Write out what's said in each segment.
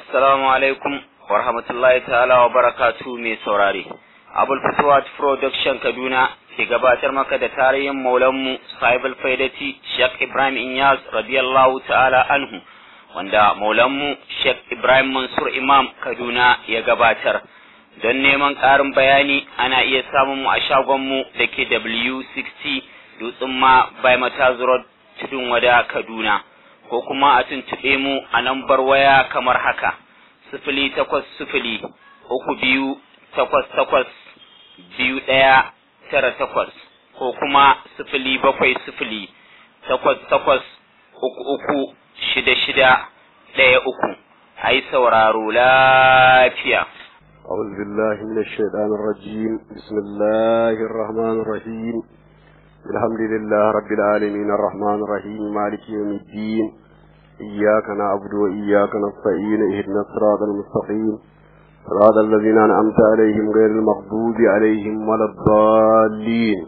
Assalamu alaikum wa rahmatullahi ta'ala wa barakatu mai saurare. Abul Fatuwat Production Kaduna ke gabatar maka da tarihin maulanmu Sahibul Faidati Sheikh Ibrahim Inyas radiyallahu ta'ala anhu wanda maulanmu Sheikh Ibrahim Mansur Imam Kaduna ya gabatar. Don neman ƙarin bayani ana iya samun mu a shagonmu da ke W60 Dutsen ma by Mataz Road Tudun Wada Kaduna. ko kuma a tuntuɓe mu a lambar waya kamar haka sifili takwas sifili uku biyu takwas takwas biyu ɗaya tara takwas ko kuma sifili bakwai sifili takwas takwas uku uku shida shida ɗaya uku a yi sauraro lafiya. أعوذ بالله من الشيطان الرجيم بسم الله الرحمن الرحيم الحمد لله رب العالمين الرحمن الرحيم مالك يوم الدين إياك نعبد وإياك نستعين اهدنا الصراط المستقيم صراط الذين أنعمت عليهم غير المغضوب عليهم ولا الضالين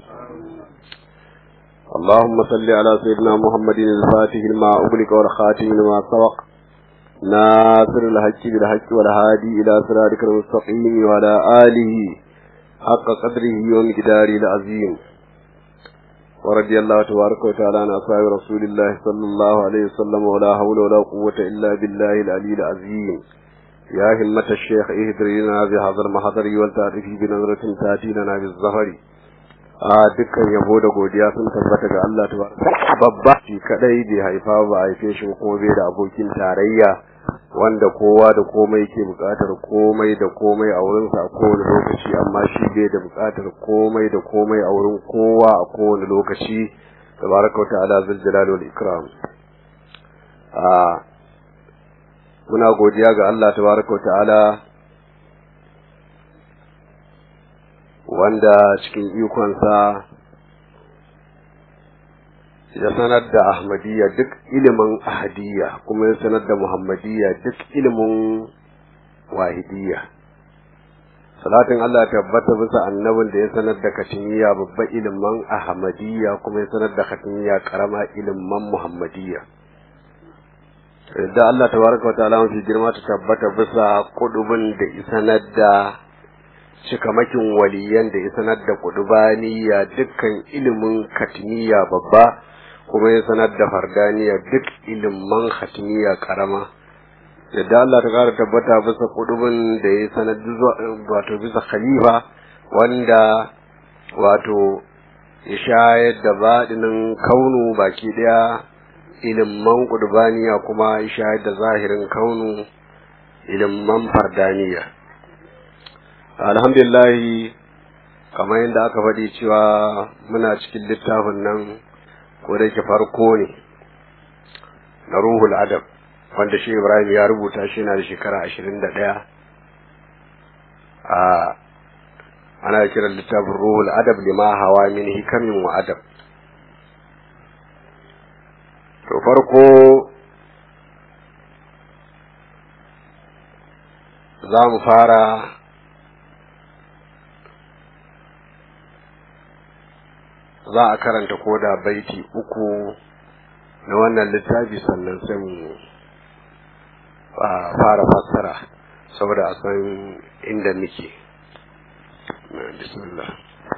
اللهم صل على سيدنا محمد الفاتح لما أغلق والخاتم لما سبق ناصر الحق بالحق والهادي إلى صراطك المستقيم وعلى آله حق قدره ومقداره العظيم ورضي الله تبارك وتعالى عن أصحاب رسول الله صلى الله عليه وسلم ولا حول ولا قوة إلا بالله العلي العظيم يا همة الشيخ اهدري لنا بهذا المحضر والتعرف بنظرة تأتي لنا بالظهر a dukkan yabo da godiya sun tabbata ga Allah tabaraka babba shi kadai bai haifa ba haife shi kuma bai da abokin tarayya wanda kowa da komai ke bukatar komai da komai a wurinsa a kowane lokaci amma shi bai da bukatar komai da komai a wurin kowa a kowane lokaci tabaraka ta'ala zul jalali wal ikram a muna godiya ga Allah tabaraka ta'ala wanda cikin ikonsa ya sanar da ahmadiyya duk ilimin ahadiyya kuma ya sanar da muhammadiyya duk ilimin wahidiyya salatin Allah tabbata bisa annabin da ya sanar da katimiya babban ilimin ahmadiyya kuma ya sanar da katimiya karama ilimin muhammadiyya da Allah tabaraka wa ta'ala mafi girma ta tabbata bisa kudubin da isanar da cikamakin waliyan da ya sanar da kudubaniya dukkan ilimin katimiya babba kuma ya sanar da fardaniya duk ilimin hatimiya karama yadda Allah ta kara tabbata bisa kudubin da ya sanar wato bisa khalifa wanda wato ya shayar da baɗinin kaunu baki ɗaya ilimin kudubaniya kuma ya shayar da zahirin kaunu ilimin fardaniya alhamdulillahi kamar yadda aka faɗi cewa muna cikin littafin nan ko da yake farko ne na ruhul adab wanda shi ibrahim ya rubuta shi na da shekara ashirin da ɗaya a ana kiran littafin ruhul adab lima hawa min hikamin wa adab to farko za mu fara za a karanta koda baiti uku na wannan littafi sannan sai mu fara fassara saboda a san inda muke bismillah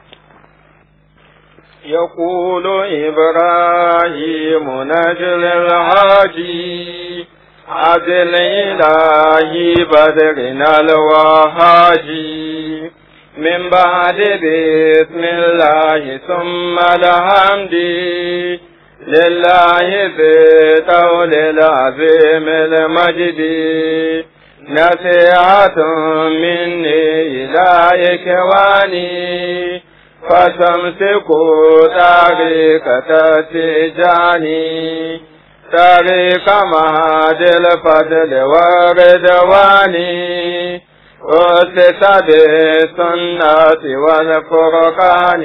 يقول إبراهيم نجل الهادي عدل إلهي بدرنا الوهاجي من بعد بسم الله ثم الحمد لله ذي طول العظيم المجد نصيحة مني إلى إخواني فاستمسكوا طريقة تجاني طريق مهد الفضل والرضوان أسس بالسنة والفرقان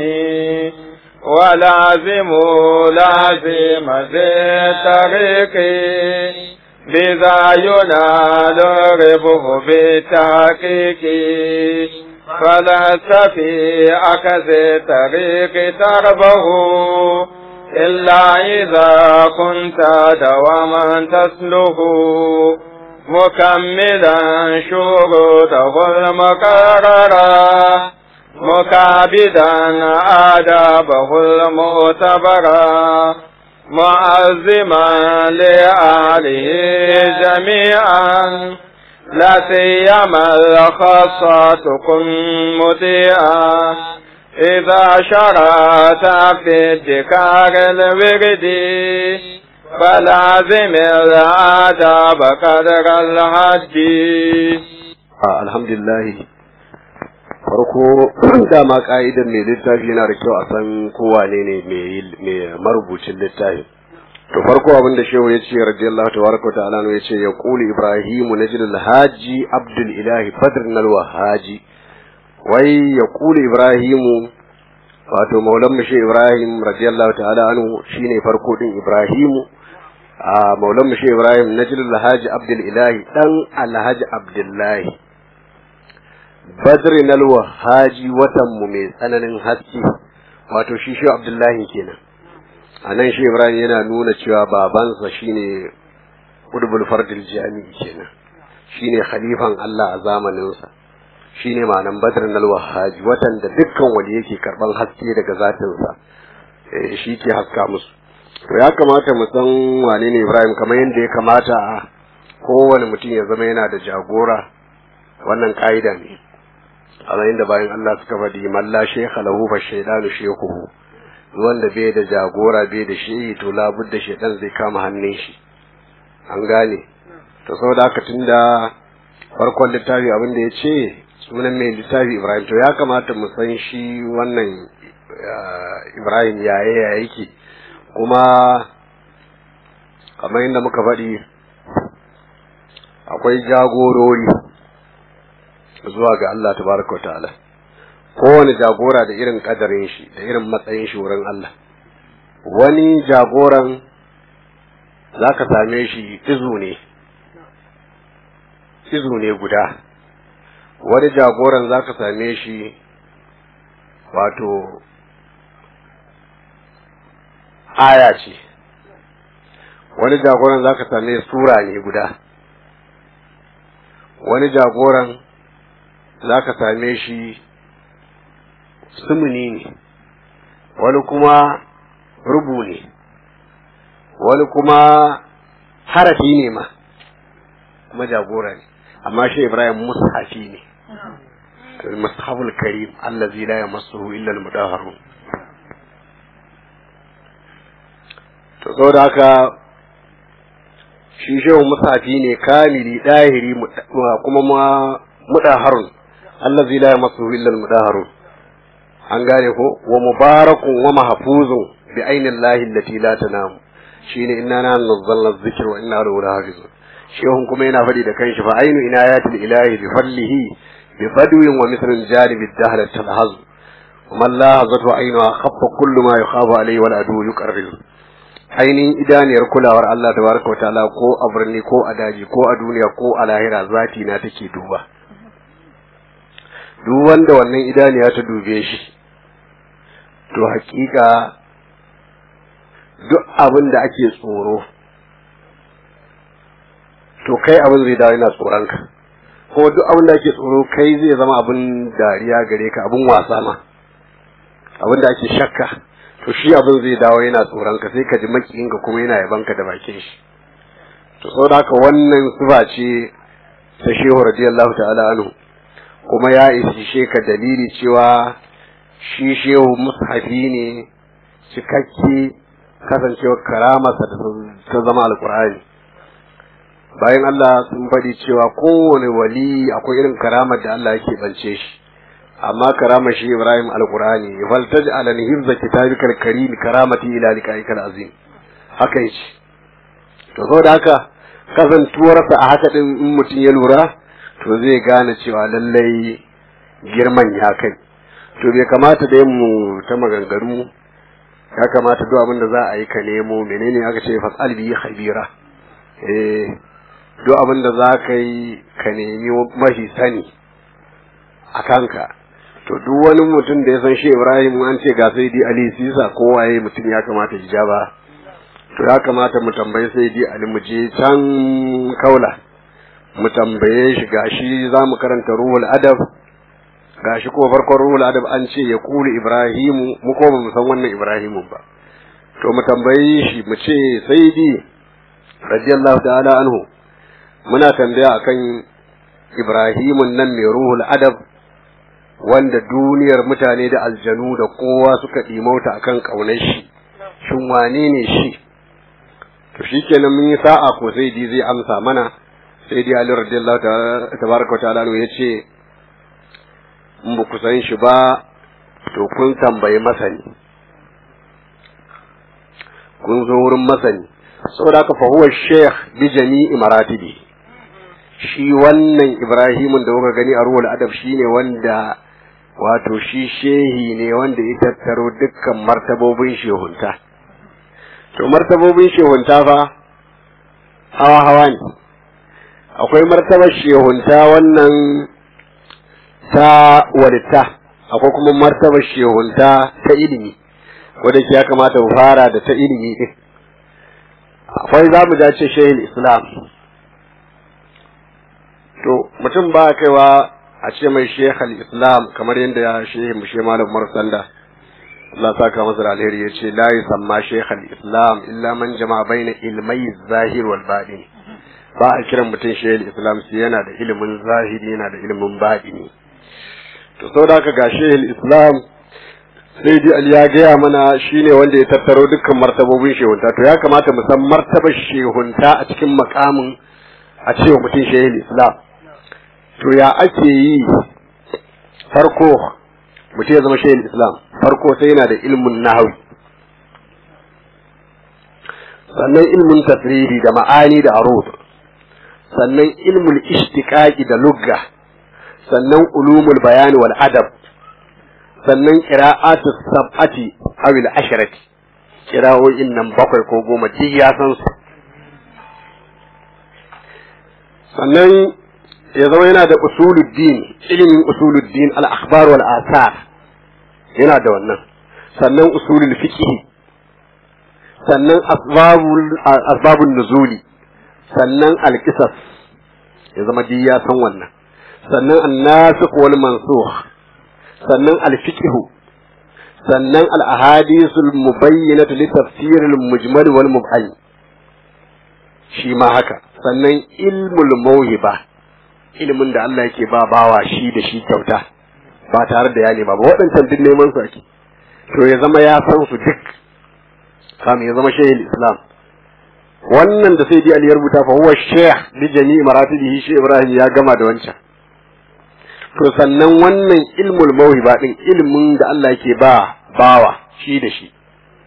ولازم لازم ذي الطريق بذا ينال ربه بالتحقيق فلست في أكز طريق تربه إلا إذا كنت دواما تسله مكملا شروطه المقررة مكابدا آدابه المعتبرة معزما لآله جميعا لا سيما الخاصة كن مطيعا إذا شرعت في ادكار الورد فلازم الآداب قدر الحد الحمد لله farko dama ka'idar mai littafi yana da kyau a san kowa ne ne mai marubucin littafi to farko abin da shehu ya ce radiyallahu tabaraka ta'ala ya ce ya quli ibrahimu najil alhaji abdul ilahi badr nalwa haji wai ya quli ibrahimu wato maulan mu shehu ibrahim radiyallahu ta'ala anhu shine farko din ibrahimu a maulan mu shehu ibrahim najil alhaji abdul ilahi dan alhaji abdullahi badri nalwa haji watan mu mai tsananin haske wato shi shi abdullahi kenan a nan shi ibrahim yana nuna cewa babansa shine qudbul fardil jami'i kenan shine khalifan Allah a zamaninsa shine ma'anan badr nalwa haji watan da dukkan wani yake karban haske daga zatinsa shi ke haska musu to ya kamata mu san wane ne ibrahim kamar yadda ya kamata a kowane mutum ya zama yana da jagora wannan ka'ida ne a inda bayan Allah suka faɗi malla shekha lahu fa shaydanu shekuhu wanda bai da jagora bai da shehi to labud da shaydan zai kama hannun shi an gane to saboda haka tunda farkon littafi abin da ya ce sunan mai littafi Ibrahim to ya kamata mu san shi wannan Ibrahim yaye ya yake kuma kamar yadda muka faɗi akwai jagorori zuwa ga Allah tabaraka wa ta'ala kowane jagora da irin kadarin shi da irin matsayin shi wurin Allah wani jagoran za ka same shi izu ne izu ne guda wani jagoran za ka same shi wato aya ce wani jagoran za ka same sura ne guda wani jagoran za ka same shi sumuni ne wani kuma rubu ne wani kuma harafi ne ma kuma jagora ne amma shi ibrahim mushafi ne mushaful karim allazi la yamassuhu illa al-mudahharun to saboda haka shi shehu mushafi ne kamili dahiri kuma ma mudaharun allazi la yamassuhu illa al-mudahharun an gane ko wa mubarakun wa mahfuzun bi aini llahi allati la tanam shine inna na nazzalna dhikra wa inna lahu lahafizun shehun kuma yana faɗi da kanshi fa ainu inayatil ilahi bi fadlihi bi badwin wa mithlin janib ad-dahr talhaz ومن لاحظته عينها خف كل ما يخاف عليه والعدو يقرر ainihin idaniyar kulawar Allah tabaraka wataala ko a birni ko a daji ko a duniya ko a lahira zati na take duba duk wanda wannan idaniya ta dube shi to hakika duk abin da ake tsoro to kai abin zai dawo yana tsoronka kuma duk abin da ake tsoro kai zai zama abin dariya gare ka abin wasa ma abin da ake shakka to shi abin zai dawo yana tsoronka sai ka ji makiyinka kuma yana yabanka da bakin shi to saboda haka wannan sifa ce ta shehu radiyallahu ta'ala anhu kuma ya isi ka dalili cewa shi shehu mushafi ne cikakke kasancewar karamarsa da ta zama alkur'ani bayan Allah sun faɗi cewa kowane wali akwai irin karamar da Allah yake bance shi amma karamar shi Ibrahim alkur'ani fal taj'al an hifza kitabikal karim karamati ila liqa'ikal azim haka yace to saboda haka kasantuwarsa a haka din in mutum ya lura to zai gane cewa lallai girman ya kai to bai kamata da mu ta maganganu ya kamata duk abin da za a yi ka nemo menene aka ce fasal bi khabira eh duk abin da za ka yi ka nemi mafi sani a kanka to duk wani mutum da ya san shi Ibrahim an ce ga sai di Ali Sisa ko waye mutum ya kamata ya ba to ya kamata mu tambayi sai di Ali mu je can kaula mu tambaye shi gashi za mu karanta ruhul adab gashi ko farkon ruhul adab an ce ya kulu ibrahimu mu ko ba mu san wannan ibrahimu ba to mu tambaye shi mu ce sayyidi radiyallahu ta'ala anhu muna tambaya akan ibrahimun nan mai ruhul adab wanda duniyar mutane da aljanu da kowa suka ɗimauta akan ƙaunar shi shin wane ne shi to shikenan mun yi sa'a ko sai di zai amsa mana sai dai Ali radiyallahu tabaraka wa ta'ala ya ce in ba ku san shi ba to kun tambayi masani kun zo wurin masani saboda haka fa huwa sheikh bi jami'i maratibi shi wannan Ibrahimun da kuka gani a ruhul adab shine wanda wato shi shehi ne wanda ya tattaro dukkan martabobin shehunta to martabobin shehunta fa hawa hawa ne akwai martabar shehunta wannan ta walitta akwai kuma martabar shehunta ta ilimi wadda ya kamata mu fara da ta ilimi din akwai za mu dace shehil islam to mutum ba kaiwa a ce mai shehal islam kamar yadda ya shehi mu she malam marsanda Allah saka masa da alheri ya ce la yusamma shehal islam illa man jama'a baina ilmai zahir wal batin ba a kiran mutum shehal islam sai yana da ilimin zahiri yana da ilimin batini to saboda haka ga shehal islam sai dai Ali ya gaya mana shine wanda ya tattaro dukkan martabobin shehunta to ya kamata mu san martabar shehunta a cikin makamin a cewa mutum shehul islam to ya ake yi farko mutum ya zama shehul islam farko sai yana da ilmin nahawi sannan ilmin tasriri da ma'ani da arud sannan ilmul ishtiqaqi da lugga sannan ulumul bayani wal adab sannan qira'atu sab'ati aw al asharati qira'o'in nan bakwai ko goma duk ya san su sannan ya zama yana da usuluddin ilimin usuluddin al akhbar wal asar yana da wannan sannan usulul fiqh sannan asbabul asbabun nuzuli sannan al qisas ya zama duk ya san wannan sannan an-nasikh wal mansukh sannan alfiqhu sannan al-ahadithul mubayyinatu li tafsir al-mujmal wal mubham shi ma haka sannan ilmul mawhiba ilimin da Allah yake ba bawa shi da shi kyauta ba tare da ya nema ba waɗancan duk neman su ake to ya zama ya san su duk kam ya zama shaykhul islam wannan da sai dai Ali ya rubuta fa huwa shaykh bi jami'i maratibihi shi Ibrahim ya gama da wancan to sannan wannan ilmul mawhiba din ilmin da Allah yake ba bawa shi da shi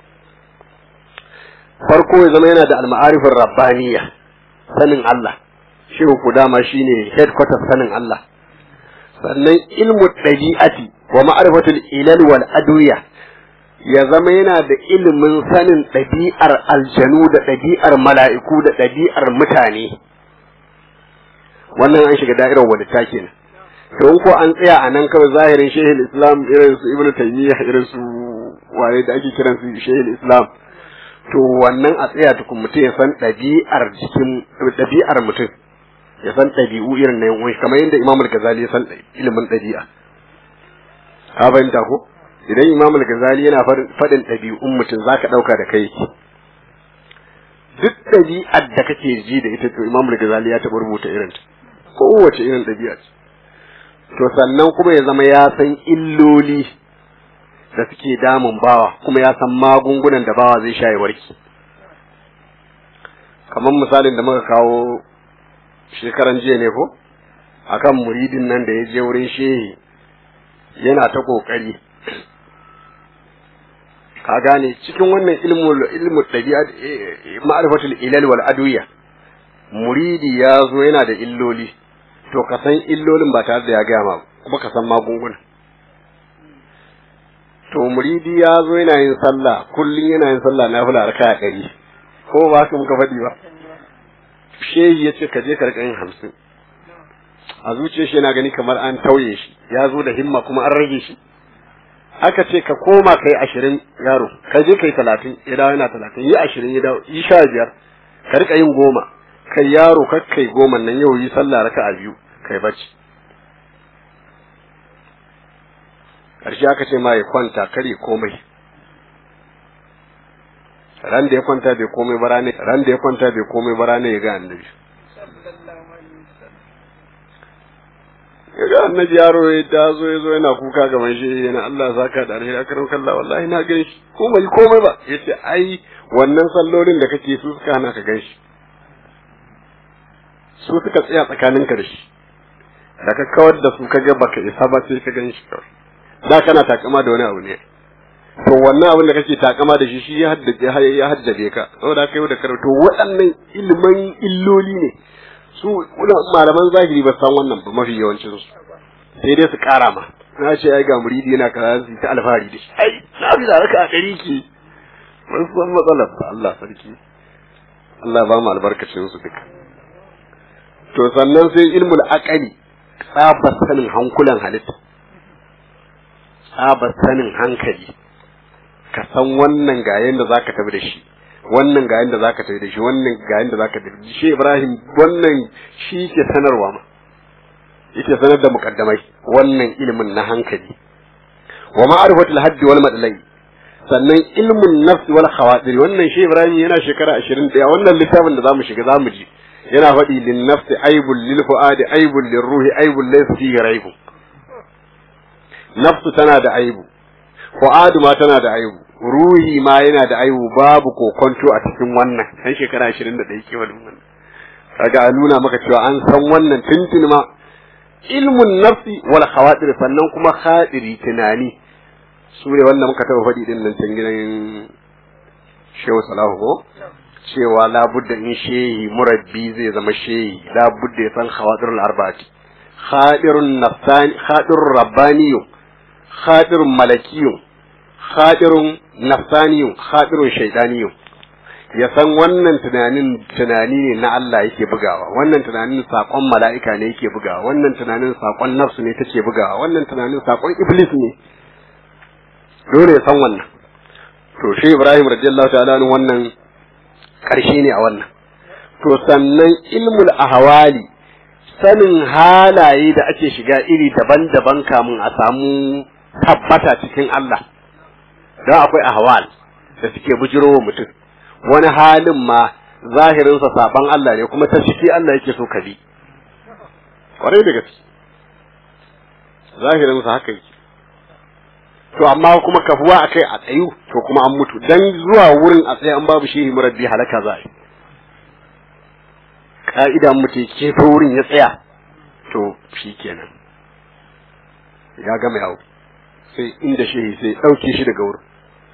farko ya zama yana da al-ma'arifin rabbaniyya sanin Allah shi ku dama shine headquarters sanin Allah sannan ilmu dabi'ati wa ma'rifatul ilal wal adwiya ya zama yana da ilimin sanin ɗabi'ar aljanu da ɗabi'ar mala'iku da ɗabi'ar mutane wannan an shiga da'irar wadata kenan to ko an tsaya a nan kawai zahirin shehil islam irin su ibnu taymiya irin su wane da ake kiran su shehil islam to wannan a tsaya tukun mutum ya san ɗabi'ar jikin ɗabi'ar mutum ya san ɗabi'u irin na yan kamar yadda imamul gazali ya san ilimin ɗabi'a ka fahimta ko idan imamul gazali yana faɗin ɗabi'un mutum zaka ɗauka da kai duk ɗabi'ar da kake ji da ita to imamul gazali ya taɓa rubuta irin ta kowace irin ɗabi'a ce to sannan kuma ya zama ya san illoli da suke damun bawa kuma ya san magungunan da bawa zai sha ya warke kamar misalin da muka kawo shekaran jiya ne ko akan muridin nan da ya je wurin shehi yana ta kokari ka gane cikin wannan ilmul ilmu dabi'a ma'rifatul ilal wal adwiya muridi ya zo yana da illoli to ka san illolin ba tare da ya gaya ma kuma ka san magunguna to muridi ya zo yana yin sallah kullum yana yin sallah na fula raka a ɗari ko ba ka muka faɗi ba shehi ya ce ka je ka riƙa yin hamsin a zuciyar shi yana gani kamar an tauye shi ya zo da himma kuma an rage shi aka ce ka koma kai ashirin yaro ka je kai talatin ya dawo yana talatin yi ashirin ya dawo yi sha biyar ka riƙa yin goma kai yaro kakkai goma nan yau yi sallah raka a biyu kai bacci ƙarshe aka ce ma ya kwanta kare komai ran da ya kwanta bai komai ba rane ran da ya kwanta bai komai ba rane ya ga annabi ya ga annabi yaro ya tazo ya zo yana kuka gaban shi yana Allah saka da alheri akarin kallah wallahi na gan shi komai komai ba yace ai wannan sallolin da kake su suka hana ka gan shi su suka tsaya tsakaninka da shi da ka kawar da su kaga baka isa ba sai ka gan shi kawai da kana takama da wani abu ne to wannan abin da kake takama da shi shi ya haddace ya haddace ka saboda kai da karatu waɗannan ilimin illoli ne su malaman zahiri ba san wannan ba mafi yawancin su sai dai su kara ma na ce ai ga muridi yana kaza su ta alfahari da shi ai na bi da raka a ɗari ke ban san matsalar ba Allah sarki Allah ba mu albarkacin su duka to sannan sai ilmul aqali tsabar sanin hankulan halitta tsabar sanin hankali ka san wannan ga yanda zaka tafi da shi wannan ga yanda zaka tafi da shi wannan ga yanda zaka tafi da shi Ibrahim wannan shi ke sanarwa ma yake sanar da mukaddamai wannan ilimin na hankali wa ma'rifatul haddi wal madlai sannan ilmun nafs wal khawatir wannan shi Ibrahim yana shekara 21 wannan littafin da zamu shiga zamu ji yana faɗi lin nafsi aibul lil fuadi aibul lir ruhi aibul laysa fihi raibun nafsu tana da aibu fu'adu ma tana da aibu ruhi ma yana da aibu babu kokonto a cikin wannan kan shekara 21 ke wannan kaga a nuna maka cewa an san wannan tuntun ma ilmun nafsi wal khawatir sannan kuma khadiri tunani su ne wanda muka taba faɗi din nan can gidan Shehu Salahu ko cewa labudda in shehi murabbi zai zama shehi labudda ya san khawatirul arba'ati khadirun nafsani khadirur rabbaniyyu khadirun malakiyyu khadirun nafsaniyyu khadirun shaytaniyyu ya san wannan tunanin tunani ne na Allah yake bugawa wannan tunanin sakon mala'ika ne yake bugawa wannan tunanin sakon nafsu ne take bugawa wannan tunanin sakon iblis ne dole ya san wannan to shi Ibrahim radiyallahu ta'ala wannan karshe ne a wannan to sannan ilmul ahwali sanin halaye da ake shiga iri daban-daban kamun a samu tabbata cikin Allah don akwai ahwal da suke bujirowa mutum wani halin ma zahirinsa saban Allah ne kuma ta ciki Allah yake so ka bi kwarai da gaske zahirinsa haka yake to amma kuma kafuwa akai a tsayu to kuma an mutu dan zuwa wurin a tsaye an babu shehi murabbi halaka za a yi ka'ida mutum ke ta wurin ya tsaya to shi kenan ya gama yawo sai inda shehi sai ɗauke shi daga wurin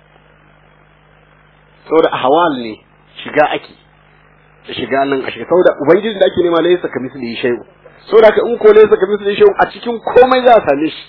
saboda ahwal ne shiga ake da shiga nan a shiga saboda ubangiji da ake nema laysa ka misli shay'u saboda ka in ko laysa ka misli shay'u a cikin komai za a same shi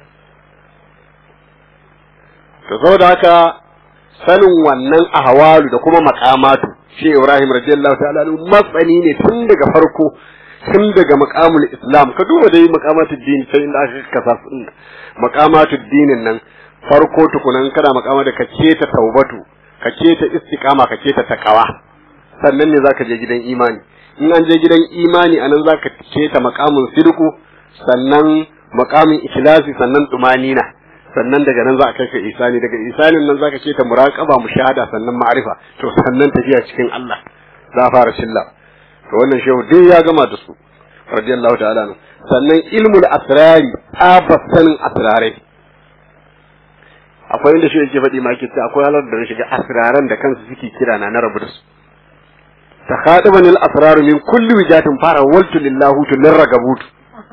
to saboda haka sanin wannan ahwalu da kuma maqamatu shi Ibrahim radiyallahu ta'ala anhu matsani ne tun daga farko tun daga maqamul islam ka duba dai maqamatud din sai inda aka kasa su maqamatud dinin nan farko tukunan kana maqama da ka ta taubatu ka ta istiqama ka ta takawa sannan ne zaka je gidan imani in an je gidan imani anan zaka ta maqamun sidqu sannan maqamin ikhlasi sannan tumanina sannan daga nan za a kai ka isani daga isanin nan zaka ce ta muraqaba mushahada sannan ma'rifa to sannan tafiya cikin Allah za a fara shilla to wannan shehu dai ya gama da su radiyallahu ta'ala anhu sannan ilmul asrari abas sanin asrarai akwai inda shi yake faɗi ma yake ce akwai halar da shiga asraran da kansu suke kira na na rabu da su takhadabani al asraru min kulli wijatin fara waltu lillahu lirragabutu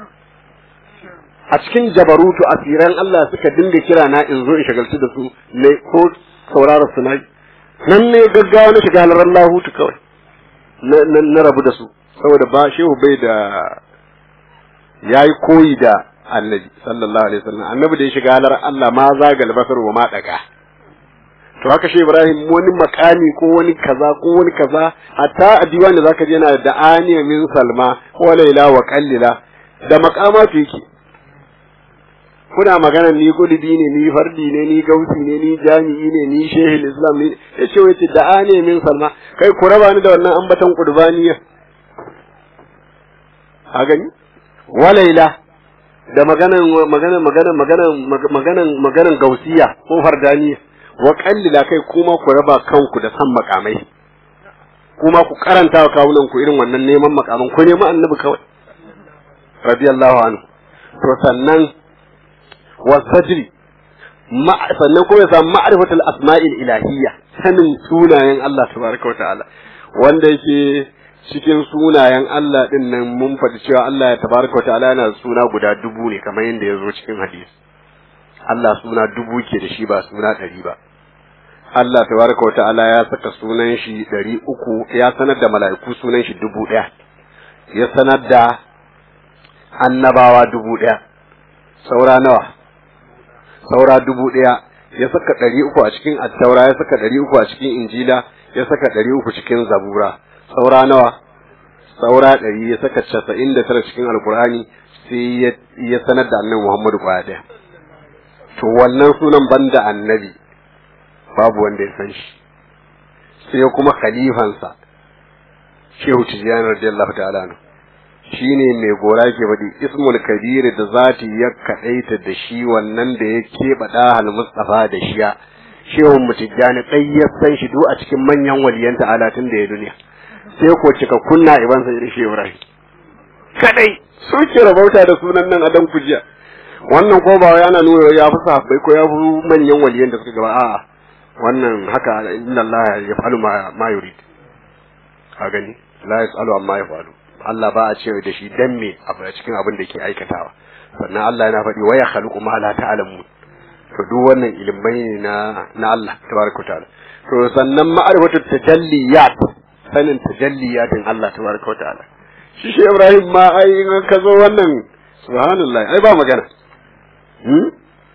a cikin jabarutu asiran Allah suka dinga kira na in zo in shagaltu da su ne ko saurara su nayi nan ne gaggawa na shiga halar lahutu kawai na rabu da su saboda ba shehu bai da yayi koyi da annabi sallallahu alaihi wasallam annabi da ya shiga halar Allah ma zagal basar wa ma daga to haka shi Ibrahim wani makami ko wani kaza ko wani kaza hatta a diwani zaka je yana da aniya min salma ko laila wa qallila da makamatu yake kuna magana ni gulidi ne ni fardi ne ni gausi ne ni jami'i ne ni shehil islam ne ya ce wace da ne min salma kai ku raba ni da wannan ambatan qurbaniya a gani walaila da maganan maganan maganan maganan maganan maganan gausiya ko fardaniya wa kallila kai kuma ku raba kanku da san makamai kuma ku karanta wa kawunan ku irin wannan neman makaman ku nemi annabi kawai radiyallahu anhu to sannan wa sajri sannan kuma ya samu ma'rifatul asma'il ilahiyya sanin sunayen Allah tabaraka wa ta'ala wanda yake cikin sunayen Allah din nan mun faɗi cewa Allah ya tabaraka wa ta'ala yana suna guda dubu ne kamar yadda ya zo cikin hadisi Allah suna dubu ke da shi ba suna ɗari ba Allah tabaraka wa ta'ala ya saka sunan shi ɗari uku ya sanar da mala'iku sunan shi dubu ɗaya ya sanar da annabawa dubu ɗaya saura nawa saura dubu ɗaya ya saka ɗari uku a cikin attaura ya saka ɗari uku a cikin injila ya saka ɗari uku cikin zabura saura nawa saura ɗari ya saka casa'in da tara cikin alkur'ani sai ya sanar da annabi muhammadu kwaya ɗaya to wannan sunan banda annabi babu wanda ya san shi sai kuma khalifansa shehu tijjani radiyallahu ta'ala anhu shine mai gora ke faɗi ismul kabir da zati ya kaɗaita da shi wannan da ya keɓe ɗahal mustafa da shiya shehun mutijjani ɗai ya san shi duk a cikin manyan waliyan ta'ala tun da ya duniya sai ko cika kunna iban sai irin shehu ibrahim kadai su ke rabauta da sunan nan adam kujiya wannan ko ba yana nuna ya fi sahabbai ko ya fi manyan waliyan da suka gaba a'a wannan haka inna Allah ya falu ma yurid ka gani la yasalu amma ya falu Allah ba a cewa da shi dan me a cikin abin da ke aikatawa sannan Allah yana faɗi waya khaluqu ma la ta'lamu to duk wannan ilimai ne na na Allah tabaraka ta'ala to sannan ma'rifatu tajalliyat sanin tajalliyatin Allah tabaraka ta'ala shi shi Ibrahim ma ai in ka zo wannan subhanallah ai ba magana hmm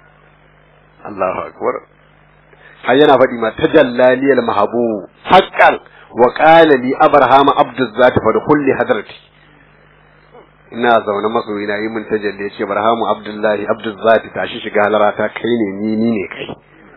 Allahu akbar har yana faɗi ma tajallaliyal mahabu haqqan wa qala li abrahama abdu zati fa kulli hadrati ina zaune masoyi na yi mun tajalli ya ce barhamu abdullahi abdul zati tashi shiga halarata kai ne ni ni ne kai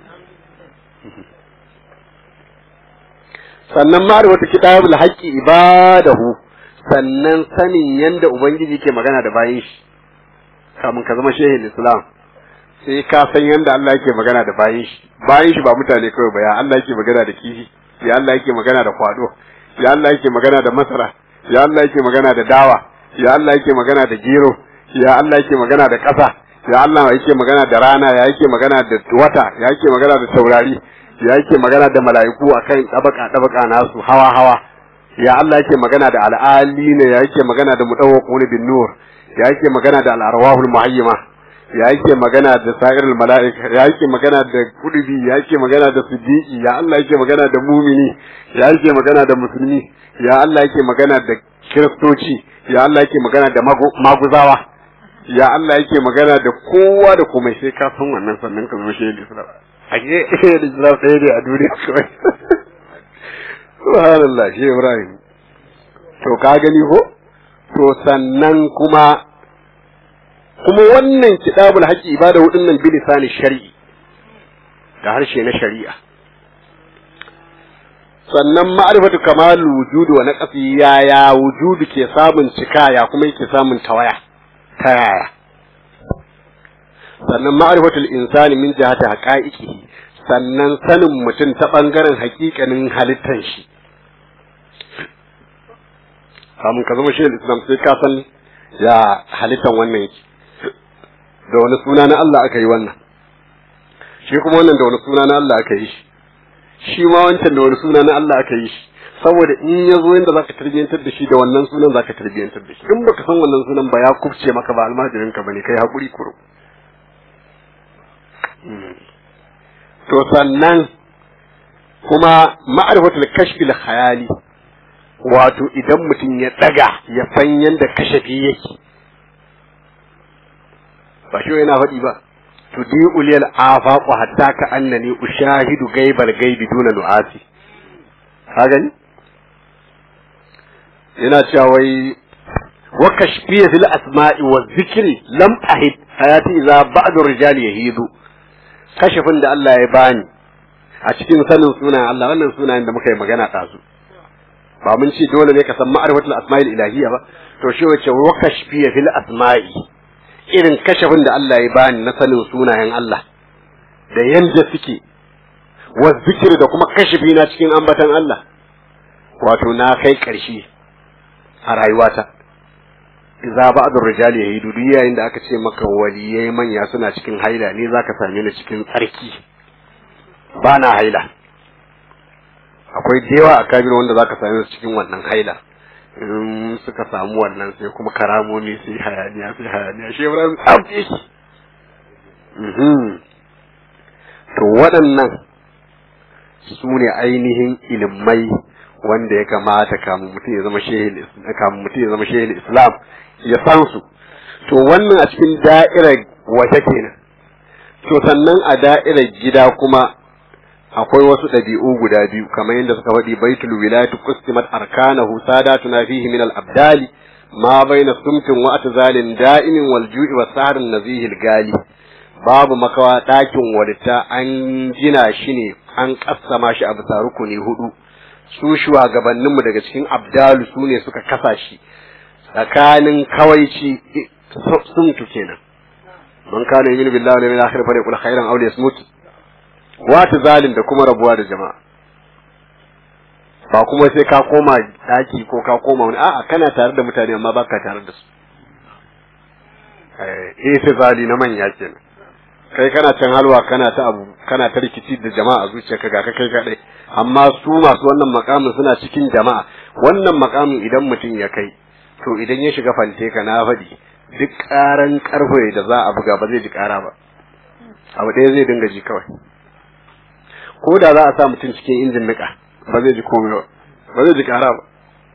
sannan ma'rifatu kitabul haqqi ibadahu sannan sanin yanda ubangiji ke magana da bayin shi kamun ka zama shehin islam sai ka san yanda Allah yake magana da bayin shi bayin shi ba mutane kawai ba ya Allah yake magana da kifi ya Allah yake magana da kwado ya Allah yake magana da masara ya Allah yake magana da dawa ya Allah yake magana da gero ya Allah yake magana da ƙasa ya Allah yake magana da rana ya yake magana da wata ya yake magana da taurari ya yake magana da mala'iku akan tabaka tabaka nasu hawa hawa ya Allah yake magana da al'alina ya yake magana da mudawwaquna bin nur ya yake magana da al'arwahul muhayyima ya yake magana da sa'irul mala'ika ya yake magana da kudubi ya yake magana da siddiqi ya Allah yake magana da mumini ya yake magana da musulmi ya Allah yake magana da kiristoci ya Allah yake magana da maguzawa ya Allah yake magana da kowa da komai sai ka san wannan sannan ka zo shehu Islam a ke shehu Islam ɗaya ne a duniya kawai subhanallah shi Ibrahim to ka gani ko to sannan kuma kuma wannan kitabul haqqi ibada hudun nan bilisani shar'i da harshe na shari'a sannan ma'rifatu kamal wujudu wa naqsi ya ya wujudu ke samun cika ya kuma yake samun tawaya ta yaya sannan ma'rifatul insani min jihati haqa'iqihi sannan sanin mutum ta bangaren haƙiƙanin halittar shi kamun ka zama shi islam sai ka san ya halittar wannan yake da wani suna na Allah aka yi wannan shi kuma wannan da wani suna na Allah aka yi shi shi ma wancan da wani suna na Allah aka yi shi saboda in ya zo yadda zaka tarbiyyantar da shi da wannan sunan zaka tarbiyyantar da shi in baka san wannan sunan ba ya kufce maka ba almajirin ka bane kai hakuri kuro to sannan kuma ma'rifatul kashfi khayali wato idan mutum ya daga ya san yadda kashafi yake ba shi yana faɗi ba tudi uliyal afaqu hatta ka annani ushahidu gaibal gaibi duna nu'asi ka gani yana cewa wai wa kashfiya fil asma'i wa dhikri lam ahid hayati idza ba'd rijal yahidu kashifin da Allah ya bani a cikin sanin sunan Allah wannan sunayen da muka yi magana ɗazu ba mun ce dole ne ka san ma'rifatul asma'il ilahiyya ba to shi wace wakashfi fil asma'i irin kashafin da Allah ya bani na sanin sunayen Allah da yanda suke wa zikir da kuma kashafi na cikin ambatan Allah wato na kai ƙarshe a rayuwata za ba da rijali ya yi dudu yayin da aka ce maka waliyai manya suna cikin haila ne za ka same ni cikin tsarki ba na haila akwai dewa a kabir wanda za ka same su cikin wannan haila in suka samu wannan sai kuma karamomi sai hayaniya sai hayaniya shi ibrahim tsafte shi to waɗannan su ne ainihin ilimai wanda ya kamata kamun mutum ya zama shehin kamun mutum ya zama shehin islam ya san su to wannan a cikin da'irar waje kenan to sannan a da'irar gida kuma akwai wasu ɗabi'u guda biyu kamar yadda suka faɗi baitul wilayati qustimat arkanahu sadatuna fihi min al-abdali ma baina sumtin wa atzalin da'imin wal ju'i was sahrin nazihil gali babu makawa ɗakin walita an gina shi ne an kassama shi a bisa rukuni hudu su shugabanninmu daga cikin abdalu su ne suka kasa shi tsakanin kawaici sumtu kenan man kana yu'minu billahi wal yawmil akhir fa yaqul khairan aw liyasmut wata zalin da kuma rabuwa da jama'a ba kuma sai ka koma daki ko ka koma wani a'a kana tare da mutane amma baka tare da su eh sai zali na manya kenan kai kana can halwa kana ta abu kana ta rikici da jama'a zuciyarka ga ka kai kadai amma su masu wannan makamin suna cikin jama'a wannan makamin idan mutum ya kai to idan ya shiga fante ka na faɗi duk ƙaran ƙarfe da za a buga ba zai ji ƙara ba abu ɗaya zai dinga ji kawai ko da za a sa mutum cikin injin niƙa ba zai ji komai ba ba zai ji ƙara ba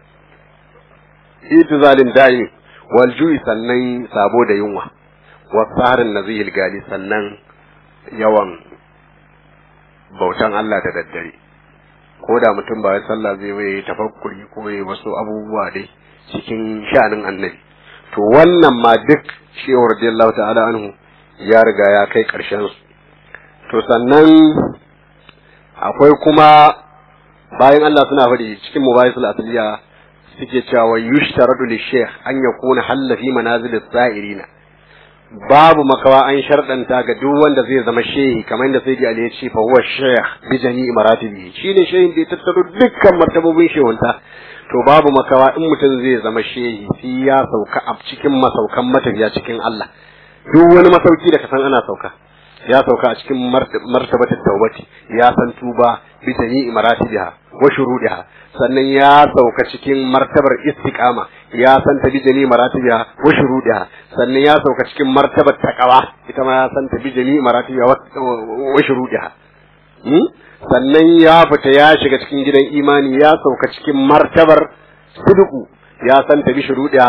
itizalin da'i wal ju'i sannan sabo da yunwa wasaharin nazihil gali sannan yawan bautan Allah da daddare ko da mutum ba ya sallah zai yi tafakkuri ko yi wasu abubuwa dai cikin sha'anin annabi to wannan ma duk shehu radiyallahu ta'ala anhu ya riga ya kai karshen su to sannan akwai kuma bayan Allah suna faɗi cikin mubayisul asliya suke cewa yushtaradu lishaykh an yakuna halla fi manazil as-sa'irina babu makawa an sharɗanta ga duk wanda zai zama shehi kamar yadda sai Ali ya ce fa huwa shaykh bi jami'i maratibi shine shehin da ya tattaro dukkan martabobin shehunta to babu makawa in mutum zai zama shehi sai ya sauka a cikin masaukan matafiya cikin Allah duk wani masauki da ka san ana sauka ya sauka a cikin martabatar tawbati ya san tuba bi jami'i maratibiha wa shurudiha sannan ya sauka cikin martabar istiqama ya san ta bi jami'i maratibiha wa shurudiha sannan ya sauka cikin martabar taqwa ita ma ya san ta bi jami'i maratibiha wa shurudiha sannan ya fita ya shiga cikin gidan imani ya sauka cikin martabar sidqu ya san ta bi shurudiha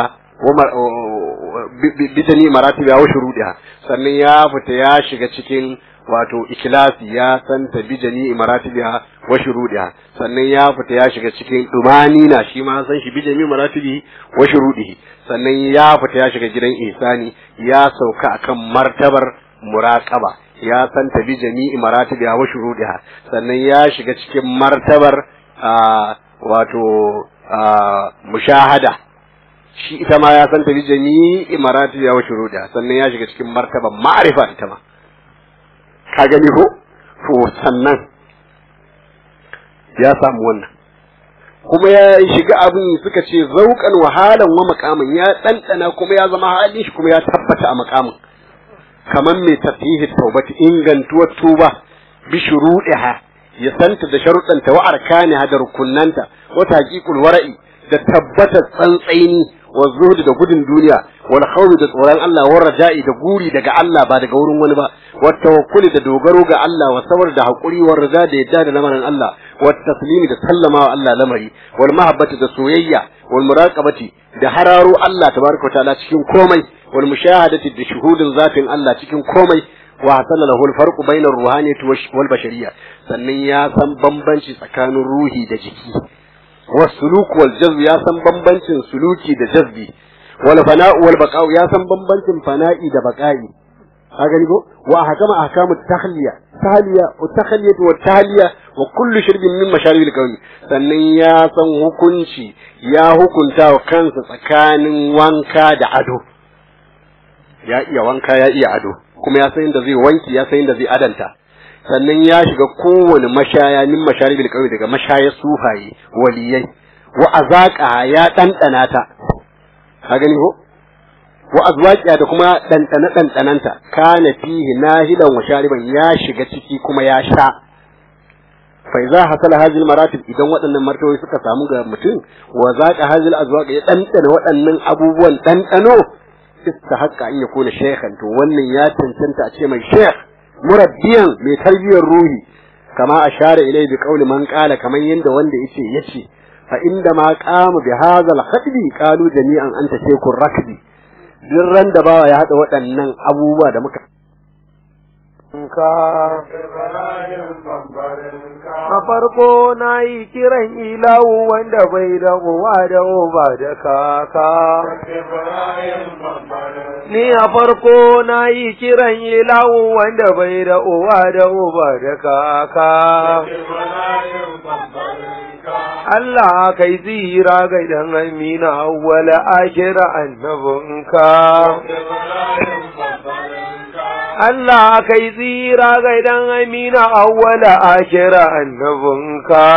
bijani maratibi wa shurudiha sannan ya fita ya shiga cikin wato ikilasi ya santa bijani maratibiha wa shurudiha sannan ya fita ya shiga cikin dumani na shi ma san shi bijani maratibi wa shurudihi sannan ya fita ya shiga gidan ihsani ya sauka akan martabar muraqaba ya santa bijani maratibiha wa shurudiha sannan ya shiga cikin martabar wato mushahada shi ita ma ya san ta bi jami'i marati ya wuce ruda sannan ya shiga cikin martaban ma'arifa ita ma ka gani ko to sannan ya samu wannan kuma ya shiga abin suka ce zaukan wahalan wa makamin ya ɗanɗana kuma ya zama halin shi kuma ya tabbata a makamin kamar mai tasihi taubati ingantuwar tuba bi shuruɗiha ya santa da sharuɗanta wa arkaniha da rukunnanta wa taqiqul wara'i da tabbatar tsantsaini wa zuhdi da gudun duniya wal khawfi da tsoron Allah wa raja'i da guri daga Allah ba daga wurin wani ba wa tawakkuli da dogaro ga Allah wa sabar da hakuri wa rida da yadda da lamarin Allah wa taslimi da sallama wa Allah lamari wal mahabbati da soyayya wal muraqabati da hararo Allah tabaraka ta'ala cikin komai wal mushahadati da shuhudin zatin Allah cikin komai wa hasala lahu al farqu bainar ruhaniyati wal bashariyya sannan ya san bambanci tsakanin ruhi da jiki والسلوك والجذب يا san bambancin suluki da jazbi wal fana'u wal baqa'u ya san bambancin fana'i da baqa'i ka gani ko wa hakama ahkamu tahliya tahliya wa tahliyatu wa tahliya wa kullu shirbin min masharibil qawmi sannan ya san hukunci ya hukunta wa kansa tsakanin wanka da ado ya iya wanka ya iya ado kuma ya san inda zai wanki ya san inda zai adanta sannan ya shiga kowane mashaya min masharibil qawmi daga mashayar sufaye waliyai wa azaqa ya dandana ta ka gani ko wa azwaqiya da kuma dandana dandananta kana fihi nahidan wa shariban ya shiga ciki kuma ya sha fa idza hasala hadhihi maratib idan waɗannan martaboyi suka samu ga mutum wa zaqa hadhihi azwaq ya dandana waɗannan abubuwan dandano istahaqqa an yakuna shaykhan to wannan ya cancanta a ce mai shaykh murabbiyan mai tarbiyyar ruhi kama ashara ilai bi qawli man qala kaman yanda wanda yace yace fa inda ma qamu bi hadha al khatbi qalu jami'an anta shaykhur rakbi duk ran da bawa ya haɗa waɗannan abubuwa da muka A farko na yi kiran ilahu wanda bai da uwa da uba da kaka. Ni a farko na yi kiran ilahu wanda bai da uwa da uba da kaka. Allah kai zira ga idan amina wala akira annabinka. Allah kai zira ga idan amina awwala akira annabinka.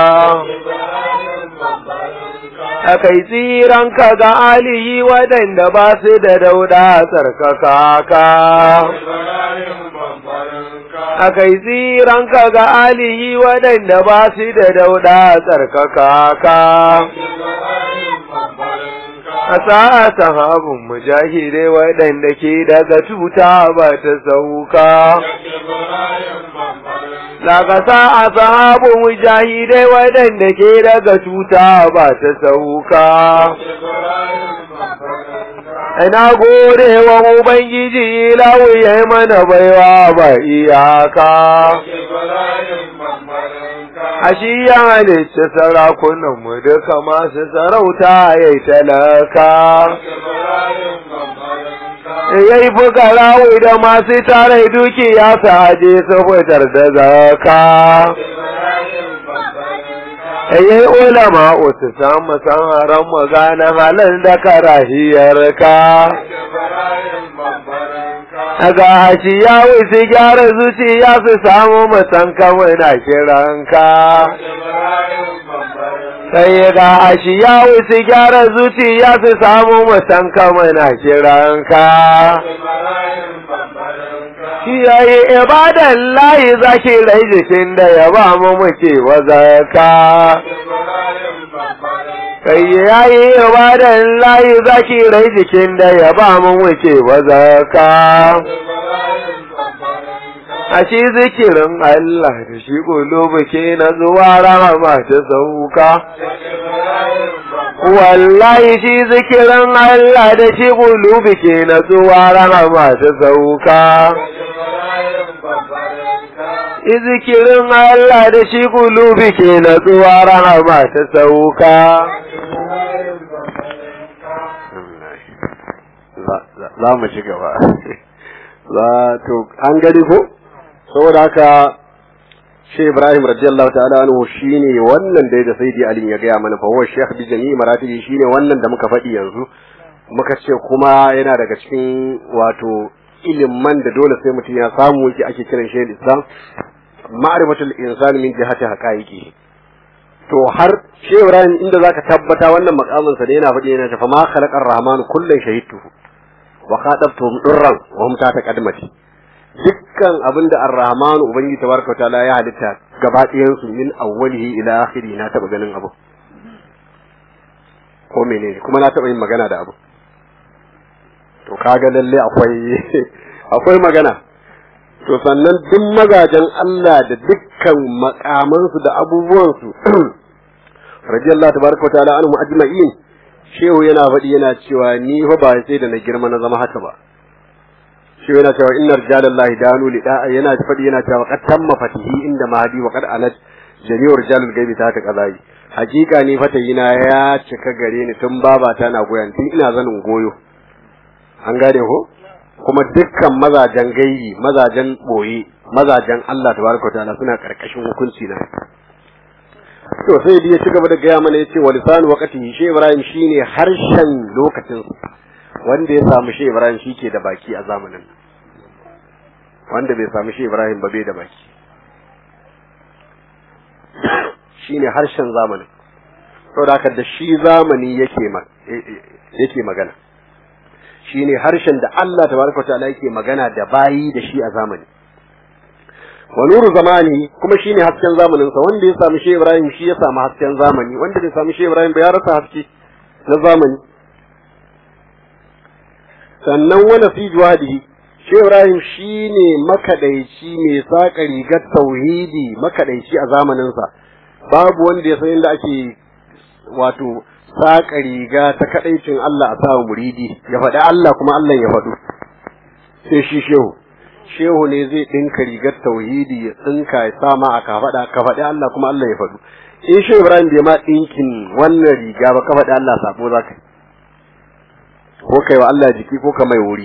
Akai tsiran ka ga alihi waɗanda ba su da dauda tsarkaka ka. Akai tsiran ka ga alihi waɗanda ba su da dauda tsarkaka ka. a sa'a sahabin mujahidai waɗanda ke daga tuta ba ta sauka. Daga sa'a sahabin mujahidai waɗanda ke daga tuta ba ta sauka. Ina gode wa Ubangiji lawu ya yi mana baiwa ba iyaka. a shi ya halicci sarakunanmu duka masu sarauta ya yi talaka. Ya yi fukarawu da masu tare dukiya su aje su fitar da zaka. Ya yi ulama su samu sanharan magana halin da karahiyarka. ga shi ya wuce gyara zuciya su samu musan kawai na kiranka. Sai ga shi ya wuce gyara zuciya su samu musan kawai na kiranka. Shi ya yi ibadan layi zaki rai jikin da ya ba mu muke wazaka. kai ya yi ibadan layi zaki rai jikin da ya ba mu wuce wa zaka. A shi zikirin Allah da shi ƙulubu ke na zuwa rahama ta sauka. Wallahi shi zikirin Allah da shi ƙulubu ke na zuwa rahama ta sauka. Izikirin Allah da shi ƙulubi ke na zuwa rahama ta sauka. za mu ci gaba za to an gani ko saboda haka shi Ibrahim radiyallahu ta'ala anhu shine wannan da da Sayyidi Ali ya gaya mana fa huwa shaykh bi jami'i maratibi shine wannan da muka faɗi yanzu muka ce kuma yana daga cikin wato ilimin da dole sai mutum ya samu yake ake kiran shi Islam ma'rifatul insani min jihati haqaiqi to har shi Ibrahim inda zaka tabbata wannan makamin sa da yana faɗi yana tafa ma khalaqar rahmanu kullun shahidtuhu wa khadabtuhum durran wa hum ta qadmati dukkan abinda ar-rahmanu ubangi tabaraka taala ya halitta gaba ɗayan su min awwalihi ila akhiri na taba ganin abu ko menene kuma na taba yin magana da abu to kaga lalle akwai akwai magana to sannan duk magajan Allah da dukkan makamansu da abubuwansu radiyallahu tabaraka wa ta'ala anhum ajma'in shehu yana faɗi yana cewa ni fa ba sai da na girma na zama haka ba shehu yana cewa inna rijalallahi danu li da'a yana faɗi yana cewa qad tamma fatihi inda mahdi wa qad alat jami'u rijalul gaibi ta ta kazai hakika ni fatayina ya cika gare ni tun babata na goyon tun ina zanin goyo an gane ko ko kuma dukkan mazajen gairi mazajen boye mazajen Allah tabaraka wa ta'ala suna karkashin hukunci na to sai dai ya ci gaba da gaya mana yace wa lisanu waqtihi shi Ibrahim shine harshen lokacin wanda ya samu shi Ibrahim shike da baki a zamanin wanda bai samu shi Ibrahim ba bai da baki shine harshen zamanin saboda haka da shi zamani yake yake magana shine harshen da Allah tabaraka ta'ala yake magana da bayi da shi a zamani wa nuru zamani kuma shine hasken zamanin sa wanda ya samu shi Ibrahim shi ya samu hasken zamani wanda bai samu shi Ibrahim ba ya rasa haske na zamani sannan wala fi juwadihi shi Ibrahim shine makadaici mai saka rigar tauhidi makadaici a zamanin sa babu wanda ya san inda ake wato saƙa riga ta kaɗaicin Allah a sawa muridi ya faɗi Allah kuma Allah ya faɗo sai shi shehu shehu ne zai ɗinka rigar tauhidi ya tsinka ya sama a ka faɗa ka faɗi Allah kuma Allah ya faɗo in shehu Ibrahim bai ma ɗinkin wannan riga ba ka faɗi Allah sabo za ka ko kai wa Allah jiki ko ka mai wuri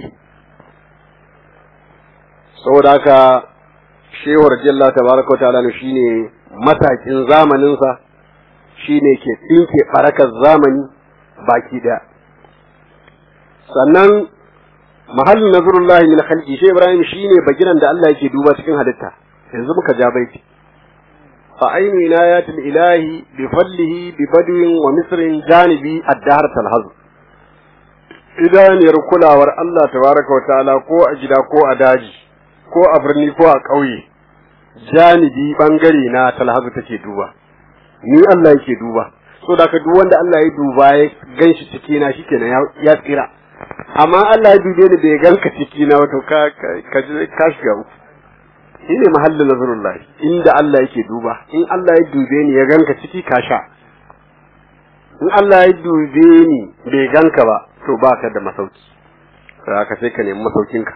saboda haka shehu radiyallahu tabaraka wa ta'ala shine matakin zamaninsa shi ne ke tsinke farakar zamani baki ɗaya sannan mahallin nazarullahi min khalqi shi ibrahim shine bagiran da Allah yake duba cikin halitta yanzu muka ja baiti fa ainu inayatil ilahi bi fadlihi bi badwin wa misrin janibi ad-dahr talhaz idaniyar kulawar Allah tabaraka wa ta'ala ko a gida ko a daji ko a birni ko a ƙauye janibi bangare na talhazu take duba ni Allah yake duba so da ka duk wanda Allah ya duba ya ganshi ciki na shikenan ya tsira amma Allah ya dube ni bai ganka ciki na wato ka ka ka shiga uku shine mahallin nazarullah inda Allah yake duba in Allah ya dube ni ya ganka ciki ka sha in Allah ya dube ni bai ganka ba to baka da masauki ka sai ka nemi masaukinka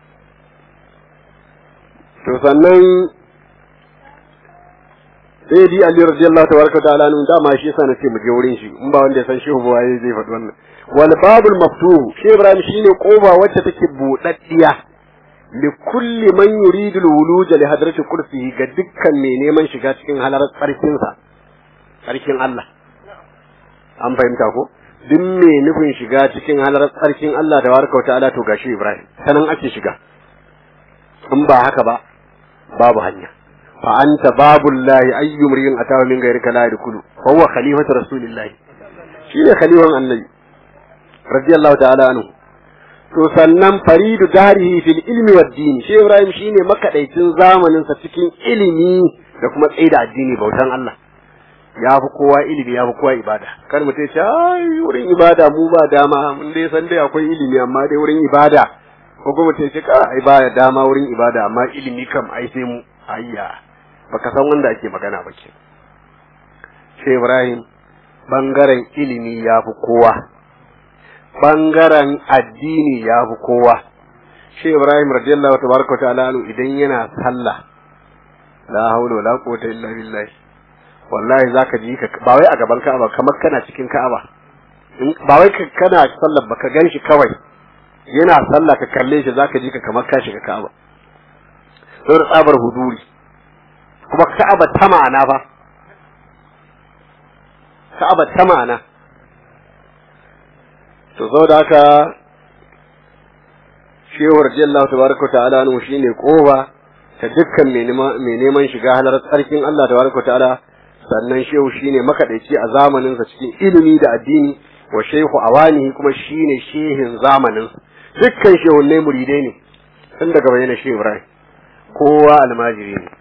to sannan sai di Ali radiyallahu tabaraka ta'ala nun dama shi yasa nace mu je wurin shi in ba wanda ya san shehu ba waye zai faɗi wannan wal babul maftuh shi Ibrahim shine koba wacce take budaddiya li kulli man yuridu al wuluj li hadrati kursihi ga dukkan mai neman shiga cikin halarar tsarkin sa tsarkin Allah an fahimta ko duk mai nufin shiga cikin halarar tsarkin Allah da warka wa ta'ala to gashi Ibrahim sanan ake shiga in ba haka ba babu hanya فأنت باب الله أي امرئ أتاه من غيرك لا يدخل فهو خليفة رسول الله شيء خليفة النبي رضي الله تعالى عنه to sannan faridu darihi fil ilmi wad din shi Ibrahim shine makadaicin zamanin sa cikin ilimi da kuma tsaida addini bautan Allah ya fi kowa ilimi ya fi kowa ibada kar mutum ce ai wurin ibada mu ba dama mun dai san dai akwai ilimi amma dai wurin ibada ko kuma mutum ce ka ai ba dama wurin ibada amma ilimi kam ai sai mu ayya baka san wanda ake magana ba ke shi Ibrahim bangaren ilimi ya fi kowa bangaren addini ya fi kowa shi Ibrahim radiyallahu tabaraka ta'ala anhu idan yana sallah la haula wala quwwata illa billah wallahi zaka ji ka ba wai a gaban Ka'aba kamar kana cikin Ka'aba ba wai kana sallar baka ganshi kawai yana sallah ka kalle shi zaka ji ka kamar ka shiga Ka'aba saboda tsabar huduri kuma ka'aba ta ma'ana ba ka'aba ta ma'ana to zo da haka shehu radiyallahu tabaraka ta'ala anhu shine koba ta dukkan mai neman shiga halar tsarkin Allah tabaraka ta'ala sannan shehu shine makadaici a zamanin sa cikin ilimi da addini wa shehu awani kuma shine shehin zamanin dukkan shehunnai muridai ne tun daga bayyana shehu Ibrahim kowa almajiri ne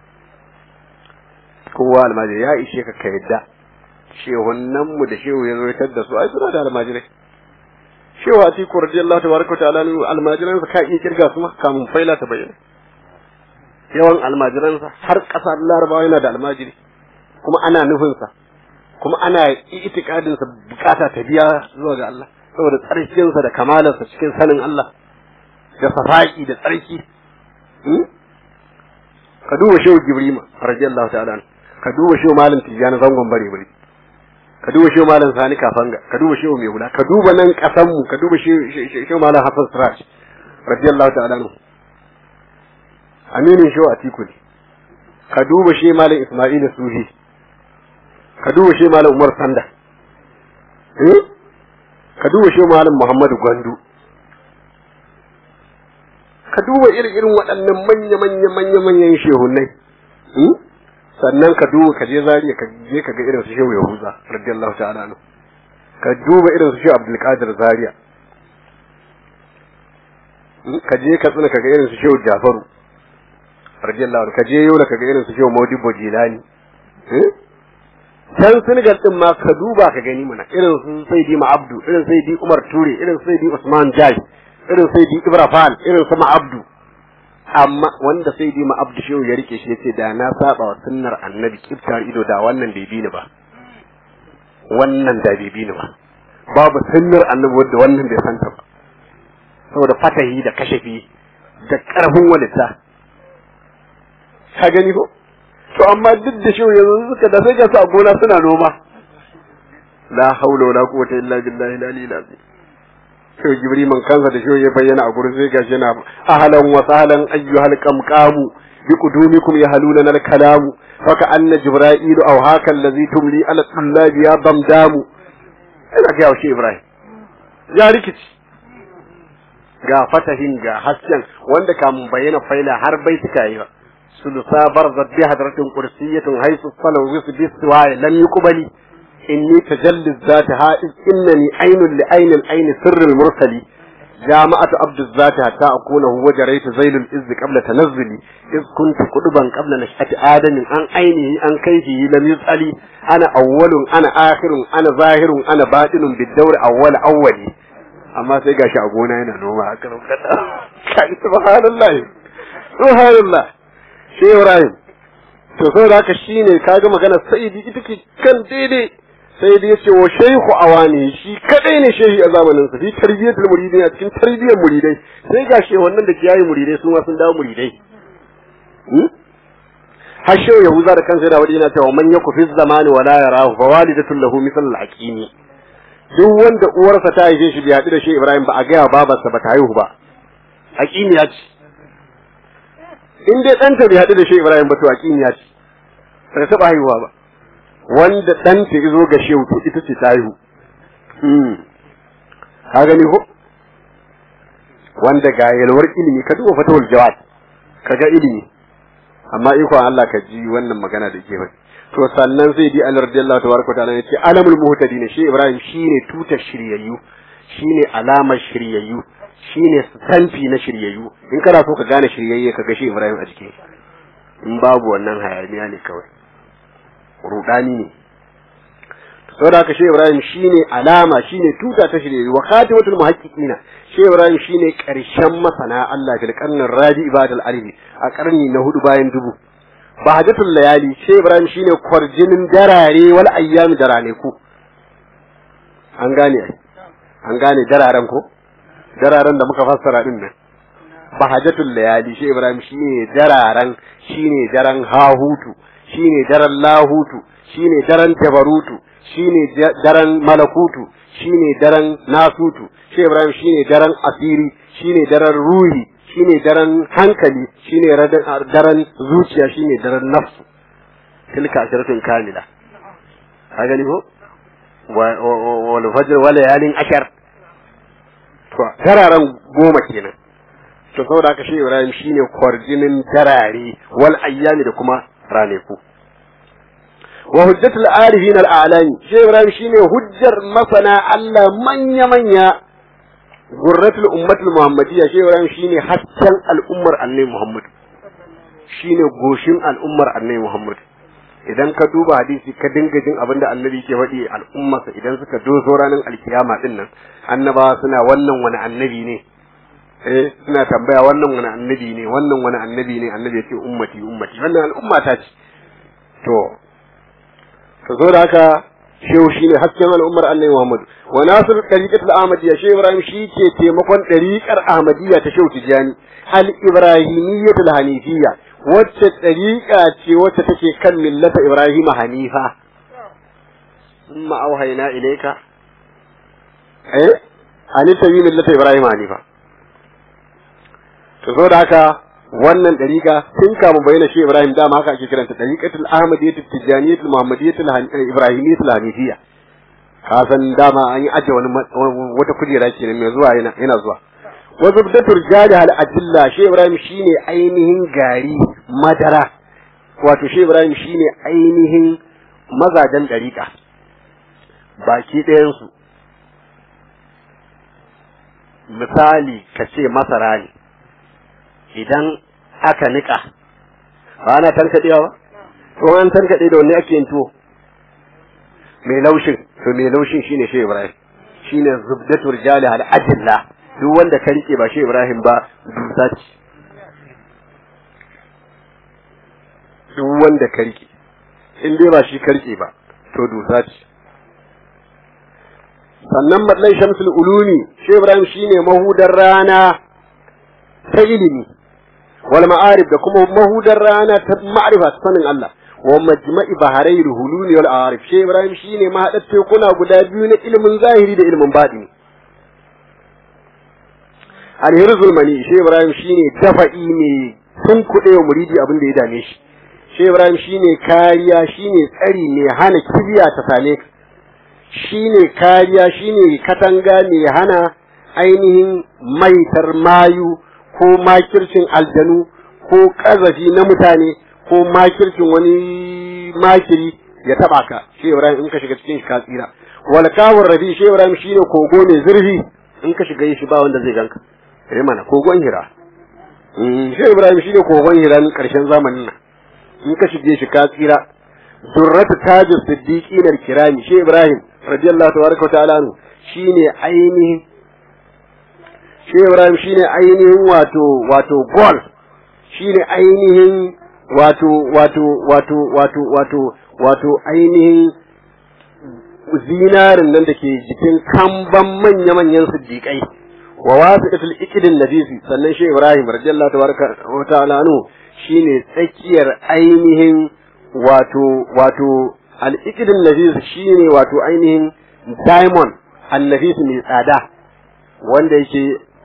kowa almajiri ya ishe ka ka yadda shehunan mu da shehu ya zo da su ai suna da almajirai shehu a tiku radiyallahu tabaraka ta'ala ne almajiran sa ka iya kirga su ma kamun faila ta bayyana yawan almajiran sa har kasar larabawa yana da almajiri kuma ana nufin sa kuma ana itikadin sa bukata ta biya zuwa ga Allah saboda tsarkin sa da kamalar sa cikin sanin Allah da safaki da tsarki ka duba shehu jibrima radiyallahu ta'ala ka duba shehu malam tijani zangon bare bare ka duba shehu malam sani kafanga ka duba shehu mai hula ka duba nan kasan mu ka duba shehu malam hasan siraj radiyallahu ta'ala anhu aminin shi a tiku ne ka duba shi malam isma'il sufi ka duba shi malam umar sanda eh ka duba shi malam muhammadu gwandu ka duba irin irin waɗannan manya manya manya manyan shehunai sannan ka duba ka je zariya ka je ka ga irin su shehu yahuza radiyallahu ta'ala anhu ka duba irin su shehu abdul qadir zariya ka je ka tsina ka ga irin su shehu jafaru radiyallahu anhu ka je yola ka ga irin su shehu maudibo jilani can Senegal din ma ka duba ka gani mana irin su Saidi Abdu irin Saidi Umar Ture irin Saidi Usman Jai irin Saidi Ibra Fall irin su Abdu amma wanda Saidi Abdu shehu ya rike shi yace da na saba wa sunnar Annabi kiftar ido da wannan bai bi ni ba wannan da bai bi ni ba babu sunnar Annabi wanda wannan bai santa ba saboda fatahi da kashafi da karfin walita ka gani ko to amma duk da shehu yanzu suka da sai ga su a gona suna noma la haula wala quwwata illa billahi al-aliyyil azim shehu jibri man kansa da shehu ya bayyana a gurin sai gashi yana ahlan wa sahlan ayyuhal qamqamu bi qudumikum yahaluna al kalamu fa ka anna jibril aw haka allazi tumli ala tullabi ya bamdamu ina ga shi ibrahim ya rikici ga fatahin ga hasken wanda kamun bayyana faila har bai suka yi ba ثلثا برزت بهدرة قرسية حيث الصلو وصف السواء لم يقبل إني تجلي الذات هائز إنني عين لعين العين سر المرسل جامعة عبد الذات حتى أكونه وجريت زيل الإز قبل تنزلي إذ كنت قطبا قبل نشأة آدم عن عينه عن كيفه لم يسأل أنا أول أنا آخر أنا ظاهر أنا باطن بالدور أول أولي أما سيقى شعبونا هنا نوما أكرم سبحان الله سبحان الله shi Ibrahim to sai da haka shine kaga magana Saidi ita ce kan daidai sai dai yace wa shaykhu awani shi kadai ne shehi a zamanin sa fi tarbiyatul muridai a cikin tarbiyyar muridai sai ga shi wannan da kiyaye muridai su ma sun dawo muridai har shehu yahuza da kansa da wadi yana cewa man yaku fi zamani wala yarahu fa walidatul lahu misal al-aqimi duk wanda uwarsa ta haife shi bai haɗu da shi Ibrahim ba a gaya babarsa ba ta haihu ba aqimi ya ce in dai ɗanta bai haɗu da shi Ibrahim ba to aƙin ya ce ba ta taɓa haihuwa ba wanda ɗanta ya zo ga shehu to ita ce ta haihu ka gani ko wanda ga yalwar ilimi ka duba fatawul jawad ka ga ilimi amma ikon Allah ka ji wannan magana da ke faɗi to sannan zai di Allah radiyallahu tabaraka ta'ala ya ce alamul muhtadin shi Ibrahim shine tutar shiryayyu shine alamar shiryayyu shine sanfi na shiryayyu in kana so ka gane shiryayye ka ga shi Ibrahim a cikin in babu wannan hayaniya ne kawai rudani ne saboda haka shi Ibrahim shine alama shine tuta ta shiryayyu wa khatimatul muhaqqiqina shi Ibrahim shine karshen masana Allah fil qarnin rabi ibadal alibi a karni na hudu bayan dubu bahajatul layali shi Ibrahim shine kwarjinin darare wal ayyam darane ku an gane an gane dararen ko dararen da muka fassara din nan bahajatul layali shi ibrahim shine dararen shine daren hahutu shine daren lahutu shine daren tabarutu shine daren malakutu shine daren nasutu shi ibrahim shine daren asiri shine daren ruhi shine daren hankali shine daren zuciya shine daren nafsu tilka ashiratun kamila ka gani ko wal fajr wal layalin ashar to dararen goma kenan to saboda haka shi Ibrahim shine kwarjinin darare wal ayyami da kuma raneku wa hujjatul arifin al a'lami shi Ibrahim shine hujjar masana Allah manya manya gurratul ummatul muhammadiyya shi Ibrahim shine hasken al'ummar annabi Muhammad shine goshin al'ummar annabi Muhammad idan ka duba hadisi ka dinga jin abin da annabi ke faɗi al'ummarsa idan suka dozo ranar alkiyama din nan annabawa suna wannan wani annabi ne eh suna tambaya wannan wani annabi ne wannan wani annabi ne annabi ya ce ummati ummati wannan al'umma ta ce to to zo da haka shehu shine hasken al'ummar annabi Muhammad wa nasir tariqatul ahmadiyya shehu ibrahim shi ke taimakon tariqar ahmadiyya ta shehu tijani al ibrahimiyyatul hanifiyya wacce ɗariƙa ce wacce take kan millata Ibrahim Hanifa. Summa auhayna ilayka eh ani tabi millata Ibrahim Hanifa. to so da haka wannan dariƙa tun kamun bayyana shi Ibrahim dama haka ake kiranta dariƙatul Ahmadiyyatul Tijaniyatul Muhammadiyyatul Ibrahimiyyatul Hanifiyya ka san dama an yi aje wani wata kujera kenan mai zuwa yana yana zuwa wa zubdatul jali hal ajilla shi Ibrahim shine ainihin gari madara wato shi Ibrahim shine ainihin mazajen dariƙa baki ɗayan su misali ka ce masara ne idan aka nika ba ana tankaɗewa ba to an tankaɗe da wanne ake yin tuwo mai laushin to mai laushin shine shi Ibrahim shine zubdatu rijali al ajilla duk wanda ka rike ba shi Ibrahim ba dusa ce duk wanda ka rike in dai ba shi ka rike ba to dusa ce sannan matsayin shamsul ulumi shi Ibrahim shine mahudar rana ta ilimi wal ma'arif da kuma mahudar rana ta ma'rifa ta sanin Allah wa majma'i baharai hululi wal arif shi Ibrahim shine mahadar tekuna guda biyu na ilimin zahiri da ilimin batini alhirzul mani shi Ibrahim shine dafa'i ne sun kuɗe wa muridi abin da ya dame shi shi Ibrahim shine kariya shine tsari ne hana kibiya ta same ka shine kariya shine katanga ne hana ainihin maitar mayu ko makircin aljanu ko kazafi na mutane ko makircin wani makiri ya taba ka shi Ibrahim in ka shiga cikin shi ka tsira wal kawur rabi shi Ibrahim shine kogo mai zurfi in ka shiga shi ba wanda zai ganka eh mana kogon hira shi Ibrahim shine kogon hira karshen zamanin nan in ka shige shi ka tsira surratu tajus siddiqin al-kirami shi Ibrahim radiyallahu tabaraka wa ta'ala anhu shine ainihin shi Ibrahim shine ainihin wato wato gol shine ainihin wato wato wato wato wato wato ainihin zinarin nan da ke jikin kamban manya-manyan siddiƙai wa wasiqatul iqdin nabisi sannan shi Ibrahim radiyallahu tabaraka wa ta'ala anhu shine tsakiyar ainihin wato wato al-iqdin nabisi shine wato ainihin diamond annabisi mai tsada wanda yake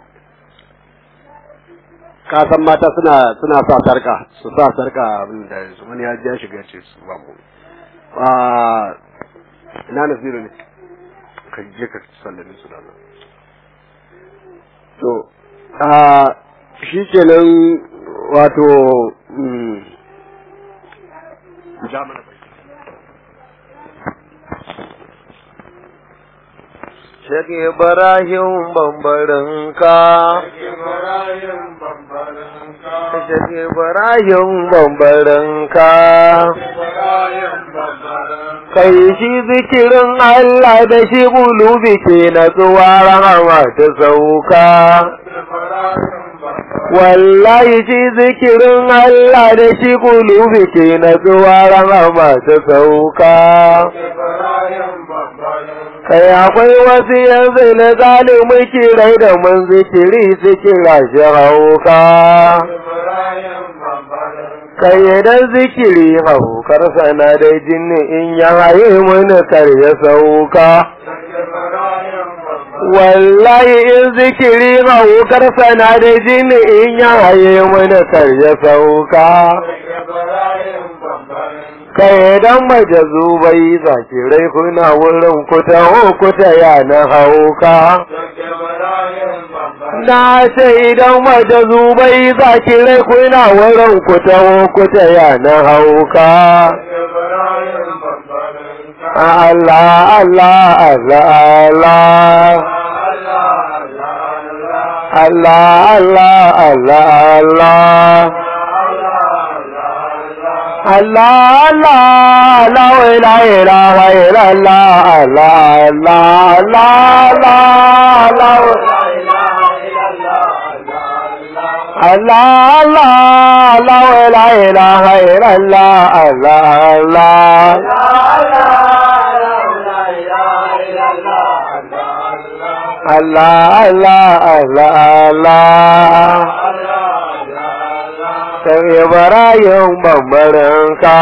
kasan mata suna suna sa sarka su sa sarka abin da wani ya ja shiga ce su ba mu a ina nasiru ne ka je ka sallame su da nan to a shi kenan wato ja mana Shek Ibrahim bambarinka. Shek Ibrahim bambarinka. Kai shi zikirin Allah da shi bulubi ke na tsuwa rahama ta sauka. Wallahi shi zikirin Allah da shi bulubi ke na tsuwa rahama ta sauka. kai akwai wasu yanzu na zalimin kirai da mun zikiri su kira shi hauka kai idan zikiri haukar sana da jini in ya haye mini kar ya sauka wallahi in zikiri haukar sana da jini in ya haye mini kar ya sauka kai dan majazubai zakirai kuna wurin kuta kuta ya na hauka na ce idan majazubai zakirai kuna wurin kuta kuta ya na hauka Allah Allah Allah Allah Allah Allah Allah Allah Allah Allah la la ilaha illallah Allah Allah Allah la Allah Allah la la ilaha illallah Allah Allah Allah Allah Allah Sai Ibrahim bambarinka.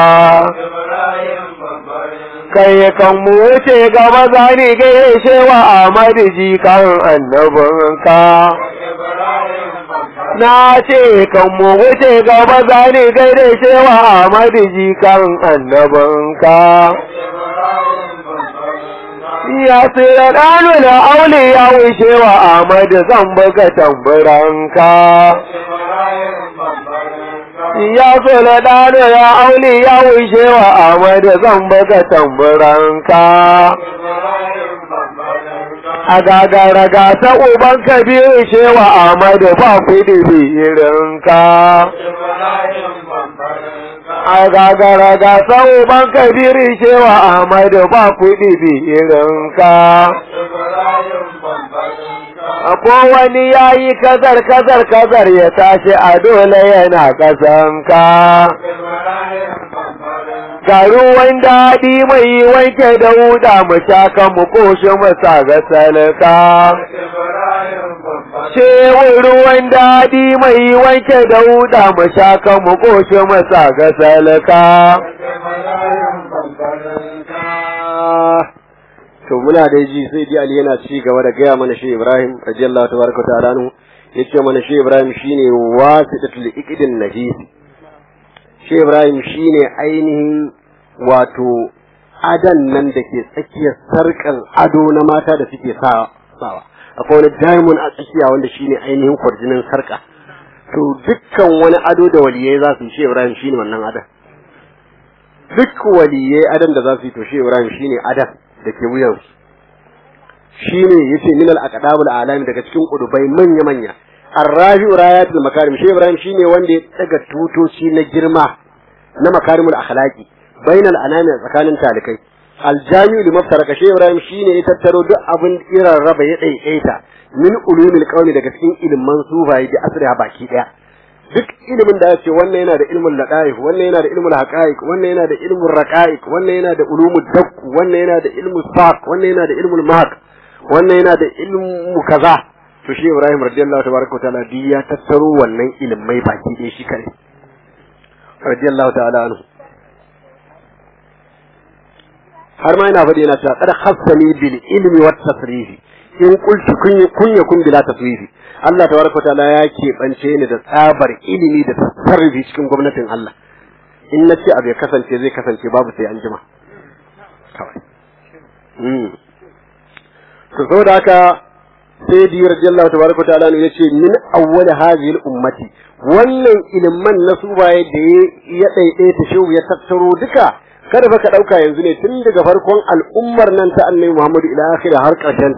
Kai kan mu wuce gaba zani gaishe wa Ahmadu jikan annabinka. na ce kan mu wuce gaba zani gaida shewa Ahmadu jikan annabinka. Ya tsira ɗanu da aule ya wuce wa Ahmadu zan buga tamburanka. Ya tsira ɗanu da aule ya wuce wa Ahmadu zan buga tamburanka. A gagara gasa uban kabiru shewa Ahmadu ba kuɗi irinka. A gagara gasa uban kabiru shewa Ahmadu ba kuɗi irinka. Ko wani ya yi kazar kazar kazar ya tashi a dole yana ƙasanka. ga ruwan daɗi mai wanke da wuda mu shaka mu koshi mu sa ga salka. Cewar ruwan daɗi mai wanke da wuda mu shaka mu koshi mu sa ga salka. to muna da ji sai dai Ali yana ci gaba da gaya mana shi Ibrahim radiyallahu tabaraka ta'ala anhu yace mana shi Ibrahim shine wasidatul iqdin najis shi Ibrahim shine ainihin wato adan nan da ke tsakiyar sarkan ado na mata da suke sawa akwai wani diamond a tsakiya wanda shine ainihin kwarjinin sarka to dukkan wani ado da waliyai za su yi shi Ibrahim shine wannan adan duk waliyai adan da za su yi to shi Ibrahim shine adan da ke wuyan shine yace min al aqdabul alami daga cikin kudubai manya manya arrafi'u rayatul makarim shi Ibrahim shine wanda ya daga tutoci na girma na makarimul akhlaqi bainal anami tsakanin talikai aljami'u li maftaraka shi ibrahim shine ya tattaro duk abin irin raba ya daidaita min ulumil qawli daga cikin ilman sufayi da asriha baki daya duk ilimin da yace wannan yana da ilmul ladaif wannan yana da ilmul haqaiq wannan yana da ilmul raqaiq wannan yana da ulumud dakk wannan yana da ilmul saq wannan yana da ilmul mahq wannan yana da ilmu kaza to shi ibrahim radiyallahu tabaraka wa ta'ala ya tattaro wannan ilmai baki daya shi kare radiyallahu ta'ala anhu har ma yana faɗi yana cewa kada khassani bil ilmi wat tasrifi in qultu kun kun yakun bila tasrifi Allah tabaraka ta'ala ya keɓance ni da tsabar ilimi da tasarrufi cikin gwamnatin Allah in na ce abu ya kasance zai kasance babu sai an jima kawai to saboda haka sai di radiyallahu tabaraka ta'ala ne yace min awwal hadhihi ummati wannan iliman na subaye da ya daidaita shehu ya tattaro duka kada fa ka dauka yanzu ne tun daga farkon al'ummar nan ta annabi Muhammadu ila akhir har karshen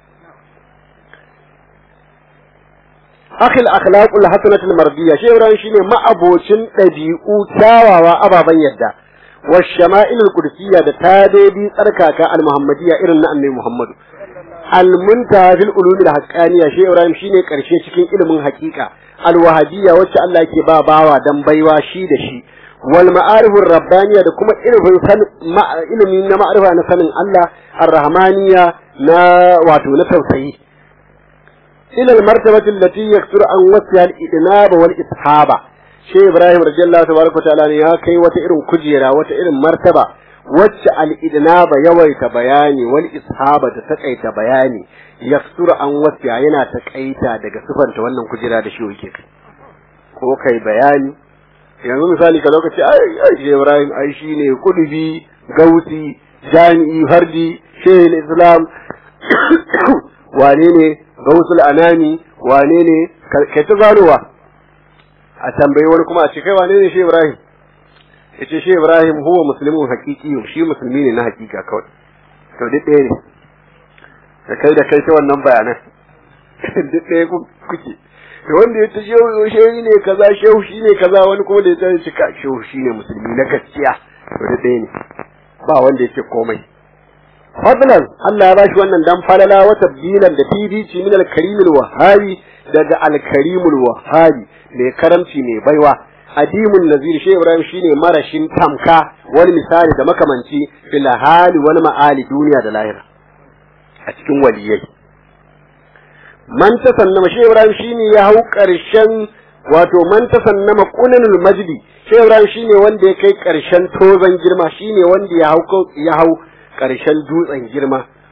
akhil akhlaqul hasanatul mardiyya shi Ibrahim shine ma'abocin dabi'u kyawawa ababan yadda wa shama'ilul qudsiyya da tadodi tsarkaka al muhammadiyya irin na annabi Muhammadu al muntaha fil ulumil haqqaniyya shi Ibrahim shine karshe cikin ilimin haqiqa al wahabiyya wacce Allah yake ba bawa dan baiwa shi da shi wal ma'arifur rabbaniya da kuma ilimin ilimi na ma'arifa na sanin Allah ar-rahmaniya na wato na tausayi ila al-martabati allati yakturu an wasiya al-idnab wal ishaba shi Ibrahim radiyallahu tabaraka ta'ala ne ya kai wata irin kujera wata irin martaba wacce al-idnab yawaita bayani wal ishaba ta takaita bayani yakturu an wasiya yana takaita daga sifanta wannan kujera da shi yake ko kai bayani yanzu misali ka lokaci ai ai Ibrahim ai shine kudubi gausi jami'i fardi shehu islam wane ne gausul anani wane ne kai ta zanowa a tambayi wani kuma a ce kai wane ne shehu Ibrahim yace shehu Ibrahim huwa muslimun haqiqi shi musulmi ne na hakika kawai to duk ɗaya ne da kai da kai ta wannan bayanan duk ɗaya kuke da wanda ya ta shehu shehu ne kaza shehu shi ne kaza wani kuma da ya tsaye cika shehu shi ne musulmi na gaskiya to da ɗaya ne ba wanda ya ce komai fadlan Allah ya bashi wannan dan falala wa tabdilan da fifici min al-karimul wahabi daga al-karimul wahabi mai karamci mai baiwa adimun nazir shehu ibrahim shine marashin tamka wani misali da makamanci fil hali wal ma'ali duniya da lahira a cikin waliyai man tasannama shi Ibrahim shine ya hau ƙarshen wato man tasannama qunanul majdi shi Ibrahim shine wanda ya kai ƙarshen tozan girma shine wanda ya hau ya hau ƙarshen dutsen girma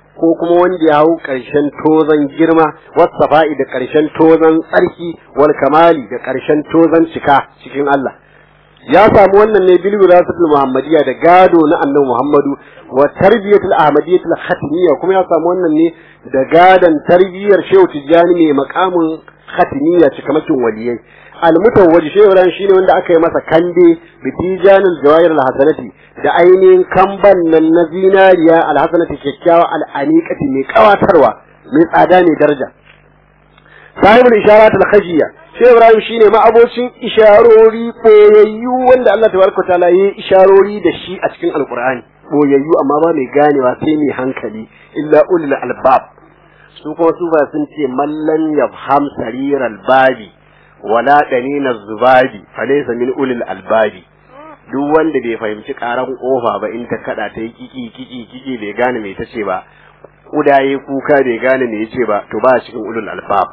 ko kuma wanda ya hau ƙarshen tozan girma wasafa'i da ƙarshen tozan tsarki wal kamali da ƙarshen tozan cika cikin Allah ya samu wannan ne bil wirasatul muhammadiyya da gado na annabi muhammadu wa tarbiyatul ahmadiyyatul khatimiyya kuma ya samu wannan ne da gadan tarbiyyar shehu tijjani mai makamin khatimiyya cikamakin waliyai almutawwaji shehu ran shine wanda aka yi masa kande bi tijanul jawahir alhasanati da ainihin kamban nan na zinariya alhasanati kyakkyawa al'aniqati mai kawatarwa mai tsada mai daraja sahibul isharat al-khajiyya shehu ibrahim shine ma'abocin isharori boyayyu wanda Allah tabaraka taala yayi isharori da shi a cikin alqur'ani boyayyu amma ba mai ganewa sai mai hankali illa ulul albab su kuma su ba sun ce mallan yafham sariral babi wala danina zubabi falaysa min ulul albabi duk wanda bai fahimci karan kofa ba in ta kada ta yi kiki kiki kiki bai gane me tace ba kudaye kuka bai gane me yace ba to ba cikin ulul albab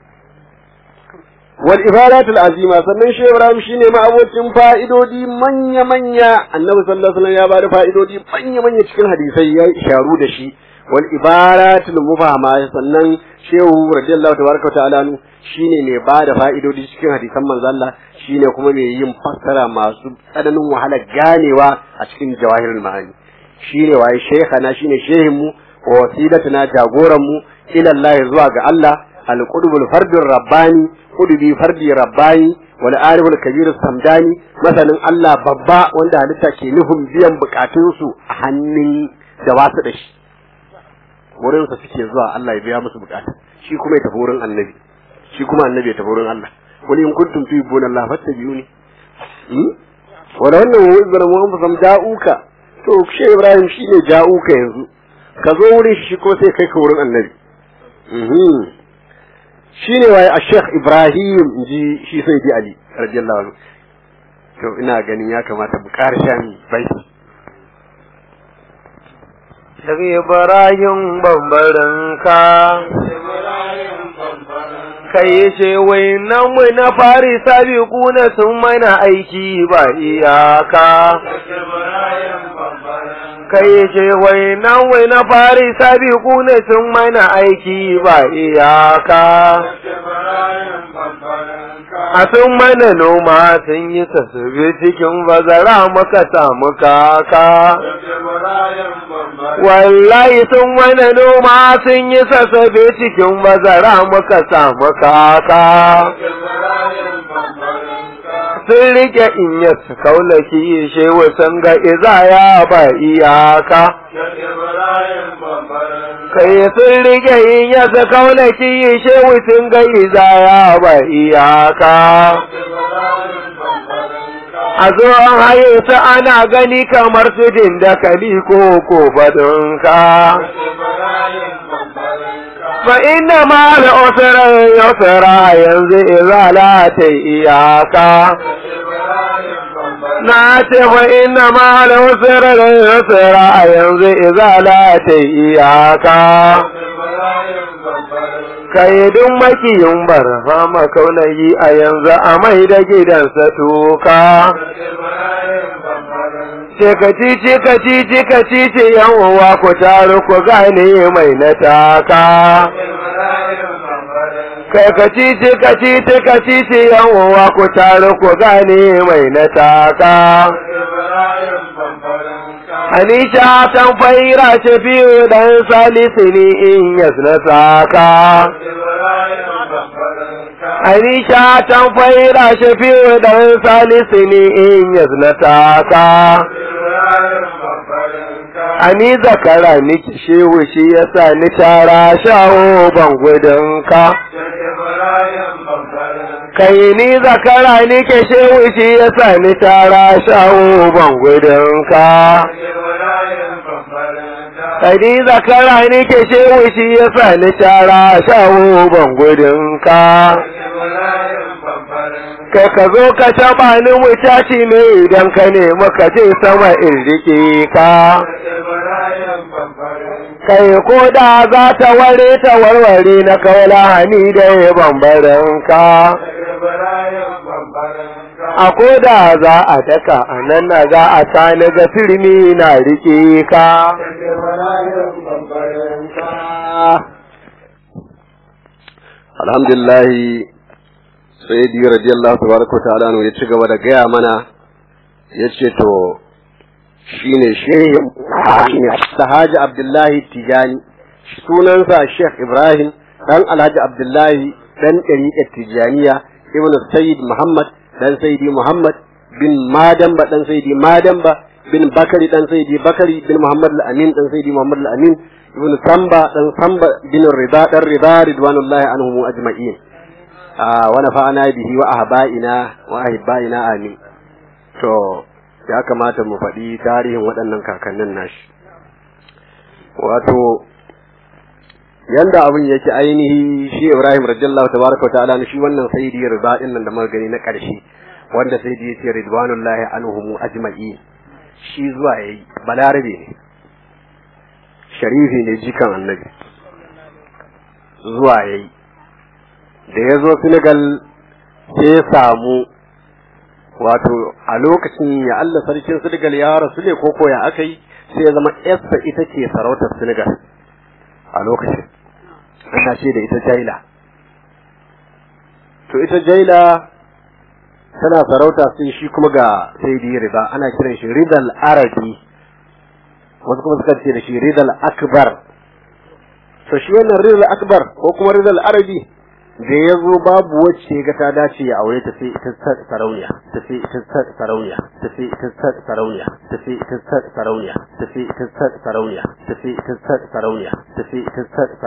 wal ibadatul azima sannan shi Ibrahim shine ma abocin fa'idodi manya manya annabi sallallahu alaihi wasallam ya bada fa'idodi manya manya cikin hadisai ya isharu da shi wal ibaratul mufahama sannan shehu radiyallahu tabaraka ta'ala nu shine mai bada fa'idodi cikin hadisan manzo Allah shine kuma mai yin fassara masu tsananin wahala ganewa a cikin jawahirul ma'ani shine waye shaykhana shine shehin mu wa wasilatuna jagoran mu ila Allah zuwa ga Allah al-qudbul fardur rabbani qudbi fardi rabbani wal ariful kabir samdani masanin Allah babba wanda halitta ke nufin biyan bukatunsu a hannun da wasu da shi wurin sa suke zuwa Allah ya biya musu bukata shi kuma ya tafi wurin annabi shi kuma annabi ya tafi wurin Allah wani in kuntum tuhibbuna Allah fattabi'uni hmm wala wannan wuzar mu an fam ja'uka to shi Ibrahim shine ja'uka yanzu ka zo wurin shi ko sai kai ka wurin annabi mhm shine waye a Sheikh Ibrahim ji shi sai di Ali radiyallahu anhu to ina ganin ya kamata mu karshen baiti daga Ibrahim bambarinka kai ce wai nan mu na fari sabi kuna sun mana aiki ba iyaka kai ce wai nan wai na fari sabi kuna sun mana aiki ba iyaka a sun mana noma sun yi tasiri cikin bazara muka samu kaka wallahi sun mana noma sun yi sassabe cikin bazara muka samu kaka sun rike in ya su kaulaki shewa sun ga izaya ba iyaka kai sun rike in ya su kaulaki shewa sun ga izaya ba iyaka a zo an haye su ana gani kamar su jin da kali ko ko badunka fa inna ma da usra yusra yanzu izala ta iyaka na ce fa inna ma da usra yusra yanzu izala ta iyaka kaidin makiyin barfa makaunayi a yanzu a mai da gidansa tuka. Cikaci cikaci cikaci ce yan uwa ku taru ku gane mai na taka. Kai kaci cikaci cikaci ce yan uwa ku taru ku gane mai na taka. Anisha tan faira ce biyu dan salisu ne in yasna saka. Anisha tan faira ce biyu dan salisu ne in yasna saka. Ani zakara niki shehu shi yasa ni tara shawo ban gudunka. kai ni zakara ni ke shehu shi ya sa ni tara shawo ban gudunka. Kai ni zakara ni ke shehu shi ya sa ni tara shawo ban gudunka. Kai ka zo ka taɓa ni mutaci ne idan ka nemi ka je sama in riƙe ka. Kai ko da za ta ware ta warware na kawala hani da ya bambaranka. a koda za a daka a nan na za a sa na ga firmi na rike ka alhamdulillah sayyidi radiyallahu tabaraka ta'ala ya ci gaba da gaya mana yace to shine shehin sahaji abdullahi tijani sunansa sheikh ibrahim dan alhaji abdullahi dan ɗariƙar tijaniya ibnu sayyid muhammad dan sayyidi muhammad bin madamba dan sayyidi madamba bin bakari dan sayyidi bakari bin muhammad al-amin dan sayyidi muhammad al-amin ibn samba dan samba bin rida dan rida ridwanullahi anhum ajma'in wa nafa'ana bihi wa ahba'ina wa ahba'ina amin to ya kamata mu faɗi tarihin waɗannan kakannin nashi wato yanda abin yake ainihi shi Ibrahim radiyallahu tabaraka ta'ala shi wannan sayyidi rida din nan da muka gani na ƙarshe wanda sayyidi yace ridwanullahi anhum ajma'in shi zuwa yayi balarabe ne sharifi ne jikan annabi zuwa yayi da ya zo Senegal sai ya samu wato a lokacin ya Allah sarkin Senegal ya rasu ne ko ko ya aka yi sai ya zama yarsa ita ce sarautar Senegal a lokacin ana ce da ita Jaila to ita Jaila tana sarauta sai shi kuma ga Saidi Riba ana kiran shi Ridal Arabi wasu kuma suka ce da shi Ridal Akbar to shi wannan Ridal Akbar ko kuma Ridal Arabi da ya zo babu wacce ga ta dace ya aure ta sai ita sarauniya ta sai ita sarauniya ta sai ita sarauniya ta sai ita sarauniya ta sai ita sarauniya ta sai ita sarauniya ta sai ita